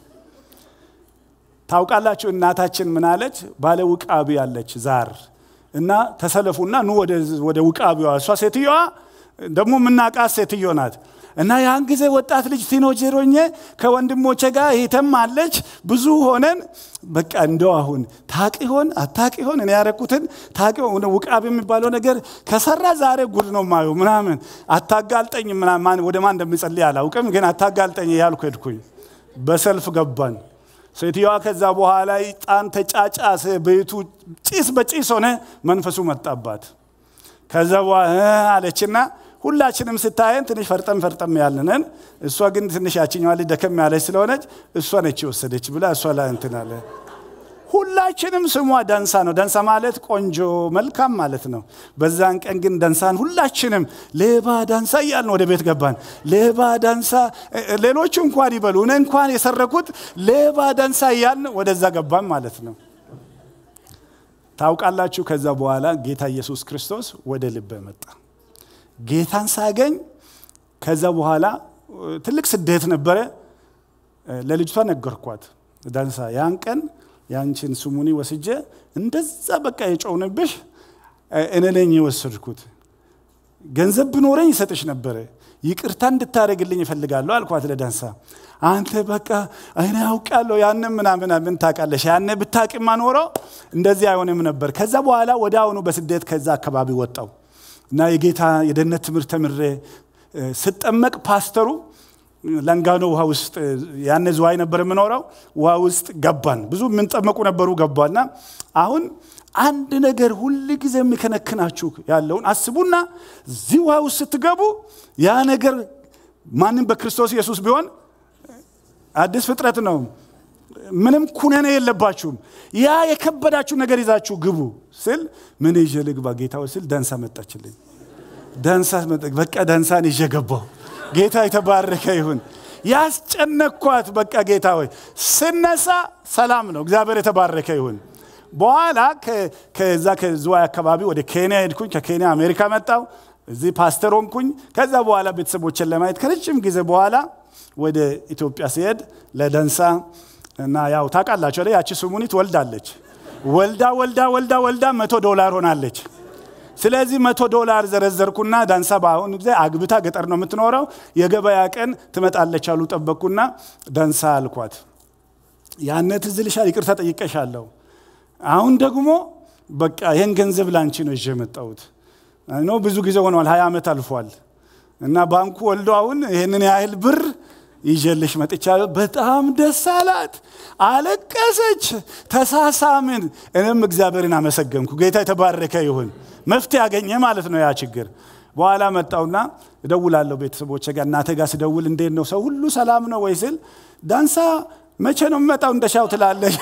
ታውቃላችሁ እናታችን ምን አለች? ባለ ውቃቢ ያለች ዛር እና ተሰለፉና ኑ ወደ ውቃቢዋ። እሷ ሴትዮዋ ደግሞ የምናውቃት ሴትዮ ናት። እና ያን ጊዜ ወጣት ልጅ ቲኖጀሮኜ ከወንድሞቼ ጋር ይተም አለች ብዙ ሆነን በቃ እንደው አሁን ታቅ ይሆን አታቅ ይሆን እኔ ያረኩትን ታቅ ውቃቢ የሚባለው ነገር ከሰራ ዛሬ ጉድ ነው ማየው ምናምን አታጋልጠኝ ምናምን ወደ ማን እንደምጸልይ አላውቅም፣ ግን አታጋልጠኝ እያልኩ ሄድኩኝ። በሰልፍ ገባን። ሴትዮዋ ከዛ በኋላ ጣን ተጫጫሰ፣ ቤቱ ጭስ በጭስ ሆነ፣ መንፈሱ መጣባት። ከዛ በኋላ አለችና ሁላችንም ስታየን ትንሽ ፈርጠም ፈርጠም ያልነን፣ እሷ ግን ትንሽ ያችኛዋ ልጅ ደከም ያለች ስለሆነች እሷ ነች የወሰደች ብላ እሷ ላይ እንትን አለ። ሁላችንም ስሟ ደንሳ ነው። ደንሳ ማለት ቆንጆ መልካም ማለት ነው። በዛን ቀን ግን ደንሳን ሁላችንም ሌባ ዳንሳ እያልን ወደ ቤት ገባን። ሌባ ዳንሳ፣ ሌሎቹ እንኳን ይበሉ እኔ እንኳን የሰረኩት ሌባ ዳንሳ እያልን ወደዛ ገባን ማለት ነው። ታውቃላችሁ፣ ከዛ በኋላ ጌታ ኢየሱስ ክርስቶስ ወደ ልቤ መጣ። ጌታን ሳገኝ ከዛ በኋላ ትልቅ ስደት ነበረ። ለልጅቷ ነገርኳት። ዳንሳ ያን ቀን ያንቺን ስሙኒ ወስጄ እንደዛ በቃ የጮውንብሽ እኔ ነኝ የወሰድኩት። ገንዘብ ብኖረኝ ይሰጥሽ ነበረ። ይቅርታ እንድታደርግልኝ እፈልጋለሁ አልኳት ለዳንሳ። አንተ በቃ እኔ አውቃለሁ ያንን ምናምን ምን ታውቃለሽ? ያኔ ብታውቂማ ኖሮ እንደዚህ አይሆንም ነበር። ከዛ በኋላ ወደ አሁኑ በስደት ከዛ አካባቢ ወጣው እና የጌታ የደህንነት ትምህርት ተምሬ ስጠመቅ ፓስተሩ ለንጋኖ ውሃ ውስጥ ያነ ዝዋይ ነበር የምኖረው። ውሃ ውስጥ ገባን። ብዙ የምንጠመቁ ነበሩ ገባና አሁን አንድ ነገር ሁል ጊዜ የሚከነክናችሁ ያለውን አስቡና እዚህ ውሃ ውስጥ ስትገቡ ያ ነገር ማንም በክርስቶስ ኢየሱስ ቢሆን አዲስ ፍጥረት ነው። ምንም ኩነኔ የለባችሁም። ያ የከበዳችሁ ነገር ይዛችሁ ግቡ ስል ምን ይዤ ልግባ ጌታው ስል ደንሳ መጣችልኝ። ደንሳ በቃ ደንሳን ይዤ ገባሁ። ጌታ የተባረከ ይሁን። ያስጨነኳት በቃ ጌታ ሆይ ስነሳ ሰላም ነው። እግዚአብሔር የተባረከ ይሁን። በኋላ ከዛ ከዝዋይ አካባቢ ወደ ኬንያ ሄድኩኝ። ከኬንያ አሜሪካ መጣው። እዚህ ፓስተር ሆንኩኝ። ከዛ በኋላ ቤተሰቦችን ለማየት ከረጅም ጊዜ በኋላ ወደ ኢትዮጵያ ሲሄድ ለደንሳ እና ያው ታውቃላችሁ ያቺ ስሙኒት ወልዳለች። ወልዳ ወልዳ ወልዳ ወልዳ መቶ ዶላር ሆናለች። ስለዚህ መቶ ዶላር ዘረዘርኩና ዳንሳ በአሁኑ ጊዜ አግብታ ገጠር ነው የምትኖረው። የገበያ ቀን ትመጣለች አሉ። ጠበቅኩና ዳንሳ አልኳት፣ ያነ ትዝ ይልሻል፣ ይቅርታ ጠይቀሻለሁ። አሁን ደግሞ በቃ ይህን ገንዘብ ላንቺ ነው ይዤ የመጣሁት ነው። ብዙ ጊዜ ሆኗል፣ ሀያ ዓመት አልፏል። እና ባንኩ ወልዶ አሁን ይህንን ያህል ብር ይዤልሽ መጥቻለሁ። በጣም ደስ አላት፣ አለቀሰች፣ ተሳሳምን። እኔም እግዚአብሔርን አመሰገንኩ። ጌታ የተባረከ ይሁን። መፍትሄ ያገኘ ማለት ነው ያ ችግር። በኋላ መጣውና እደውላለሁ ቤተሰቦቼ ጋር እናቴ ጋር ስደውል እንዴት ነው ሰው ሁሉ ሰላም ነው ወይ ስል ዳንሳ መቼ ነው የምመጣው እንደሻው ትላለህ።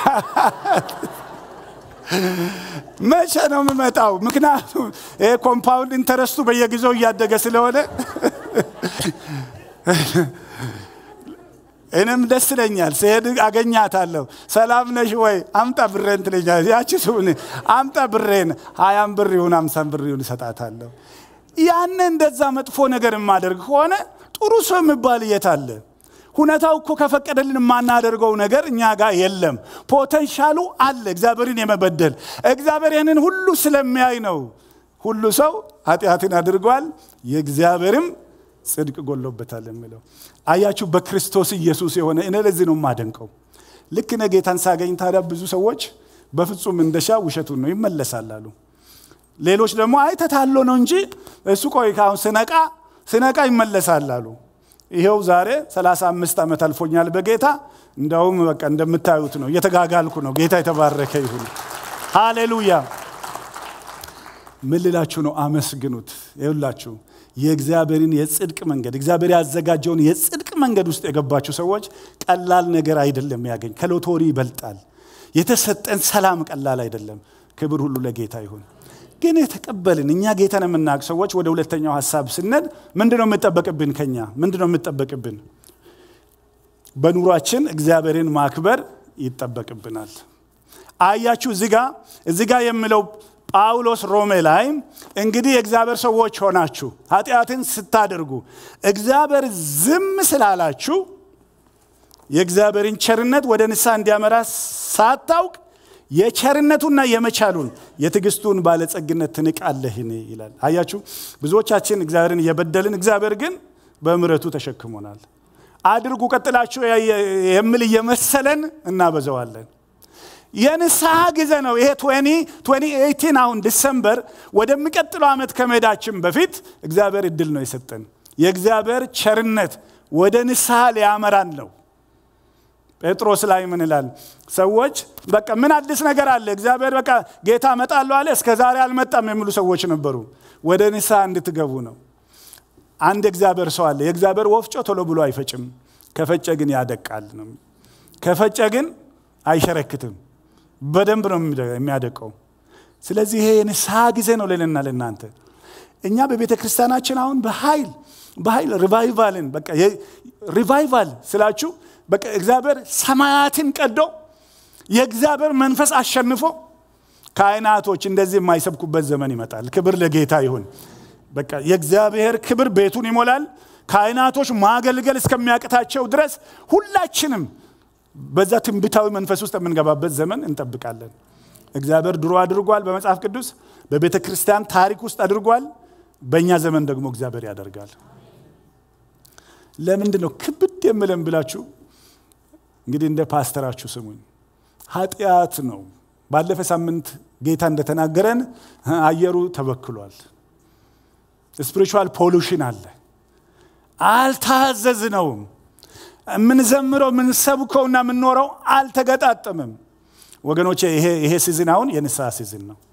መቼ ነው የምመጣው? ምክንያቱም ይሄ ኮምፓውንድ ኢንተረስቱ በየጊዜው እያደገ ስለሆነ እኔም ደስ ይለኛል። ስሄድ አገኛታለሁ። ሰላም ነሽ ወይ? አምጣ ብሬን ትለኛለች። ያቺ ስሁን አምጣ ብሬን፣ ሀያም ብር ይሁን አምሳም ብር ይሁን እሰጣታለሁ። ያን እንደዛ መጥፎ ነገር የማደርግ ከሆነ ጥሩ ሰው የሚባል የት አለ? ሁኔታው እኮ ከፈቀደልን የማናደርገው ነገር እኛ ጋር የለም። ፖቴንሻሉ አለ እግዚአብሔርን የመበደል እግዚአብሔር ይህንን ሁሉ ስለሚያይ ነው። ሁሉ ሰው ኃጢአትን አድርጓል የእግዚአብሔርም ጽድቅ ጎሎበታል የሚለው አያችሁ። በክርስቶስ ኢየሱስ የሆነ እኔ ለዚህ ነው የማደንቀው። ልክ እኔ ጌታን ሳገኝ ታዲያ ብዙ ሰዎች በፍጹም እንደሻ ውሸቱን ነው ይመለሳል አሉ። ሌሎች ደግሞ አይ ተታሎ ነው እንጂ እሱ ቆይ ካሁን ስነቃ ስነቃ ይመለሳል አሉ። ይኸው ዛሬ 35 ዓመት አልፎኛል በጌታ እንደውም በቃ እንደምታዩት ነው እየተጋጋልኩ ነው። ጌታ የተባረከ ይሁን። ሃሌሉያ። ምን ልላችሁ ነው? አመስግኑት። ይሁላችሁ የእግዚአብሔርን የጽድቅ መንገድ እግዚአብሔር ያዘጋጀውን የጽድቅ መንገድ ውስጥ የገባችሁ ሰዎች ቀላል ነገር አይደለም ያገኝ ከሎቶሪ ይበልጣል። የተሰጠን ሰላም ቀላል አይደለም። ክብር ሁሉ ለጌታ ይሁን። ግን የተቀበልን እኛ ጌታን የምናውቅ ሰዎች ወደ ሁለተኛው ሀሳብ ስነድ ምንድነው የምጠበቅብን? ከኛ ምንድነው የምጠበቅብን? በኑሯችን እግዚአብሔርን ማክበር ይጠበቅብናል። አያችሁ እዚጋ እዚጋ የሚለው ጳውሎስ ሮሜ ላይ እንግዲህ የእግዚአብሔር ሰዎች ሆናችሁ ኃጢአትን ስታደርጉ እግዚአብሔር ዝም ስላላችሁ የእግዚአብሔርን ቸርነት ወደ ንስሐ እንዲያመራ ሳታውቅ የቸርነቱና የመቻሉን የትዕግስቱን ባለጸግነት ትንቃለህን ይላል። አያችሁ ብዙዎቻችን እግዚአብሔርን እየበደልን እግዚአብሔር ግን በምሕረቱ ተሸክሞናል። አድርጉ ቀጥላችሁ የሚል እየመሰለን እናበዘዋለን። የንስሐ ጊዜ ነው ይሄ 2018 አሁን ዲሰምበር ወደሚቀጥለው ዓመት ከመሄዳችን በፊት እግዚአብሔር እድል ነው የሰጠን። የእግዚአብሔር ቸርነት ወደ ንስሐ ሊያመራን ነው። ጴጥሮስ ላይ ምን ይላል? ሰዎች በቃ ምን አዲስ ነገር አለ? እግዚአብሔር በቃ ጌታ እመጣለሁ አለ፣ እስከ ዛሬ አልመጣም የሚሉ ሰዎች ነበሩ። ወደ ንስሐ እንድትገቡ ነው። አንድ እግዚአብሔር ሰው አለ። የእግዚአብሔር ወፍጮ ቶሎ ብሎ አይፈጭም፣ ከፈጨ ግን ያደቃል ነው። ከፈጨ ግን አይሸረክትም፣ በደንብ ነው የሚያደቀው። ስለዚህ ይሄ የንስሐ ጊዜ ነው ልልና ለእናንተ እኛ በቤተ ክርስቲያናችን አሁን በኃይል በኃይል ሪቫይቫልን በቃ ሪቫይቫል ስላችሁ በቃ እግዚአብሔር ሰማያትን ቀዶ የእግዚአብሔር መንፈስ አሸንፎ ካህናቶች እንደዚህ የማይሰብኩበት ዘመን ይመጣል። ክብር ለጌታ ይሁን። በቃ የእግዚአብሔር ክብር ቤቱን ይሞላል። ካህናቶች ማገልገል እስከሚያቅታቸው ድረስ ሁላችንም በዛ ትንቢታዊ መንፈስ ውስጥ የምንገባበት ዘመን እንጠብቃለን። እግዚአብሔር ድሮ አድርጓል፣ በመጽሐፍ ቅዱስ በቤተ ክርስቲያን ታሪክ ውስጥ አድርጓል። በእኛ ዘመን ደግሞ እግዚአብሔር ያደርጋል። ለምንድን ነው ክብድ የምለን ብላችሁ እንግዲህ እንደ ፓስተራችሁ ስሙኝ። ኃጢአት ነው። ባለፈ ሳምንት ጌታ እንደተናገረን አየሩ ተበክሏል። ስፒሪቹዋል ፖሉሽን አለ። አልታዘዝነውም። የምንዘምረው የምንሰብከውና የምንኖረው አልተገጣጠምም። ወገኖቼ ይሄ ሲዝን አሁን የንስሐ ሲዝን ነው።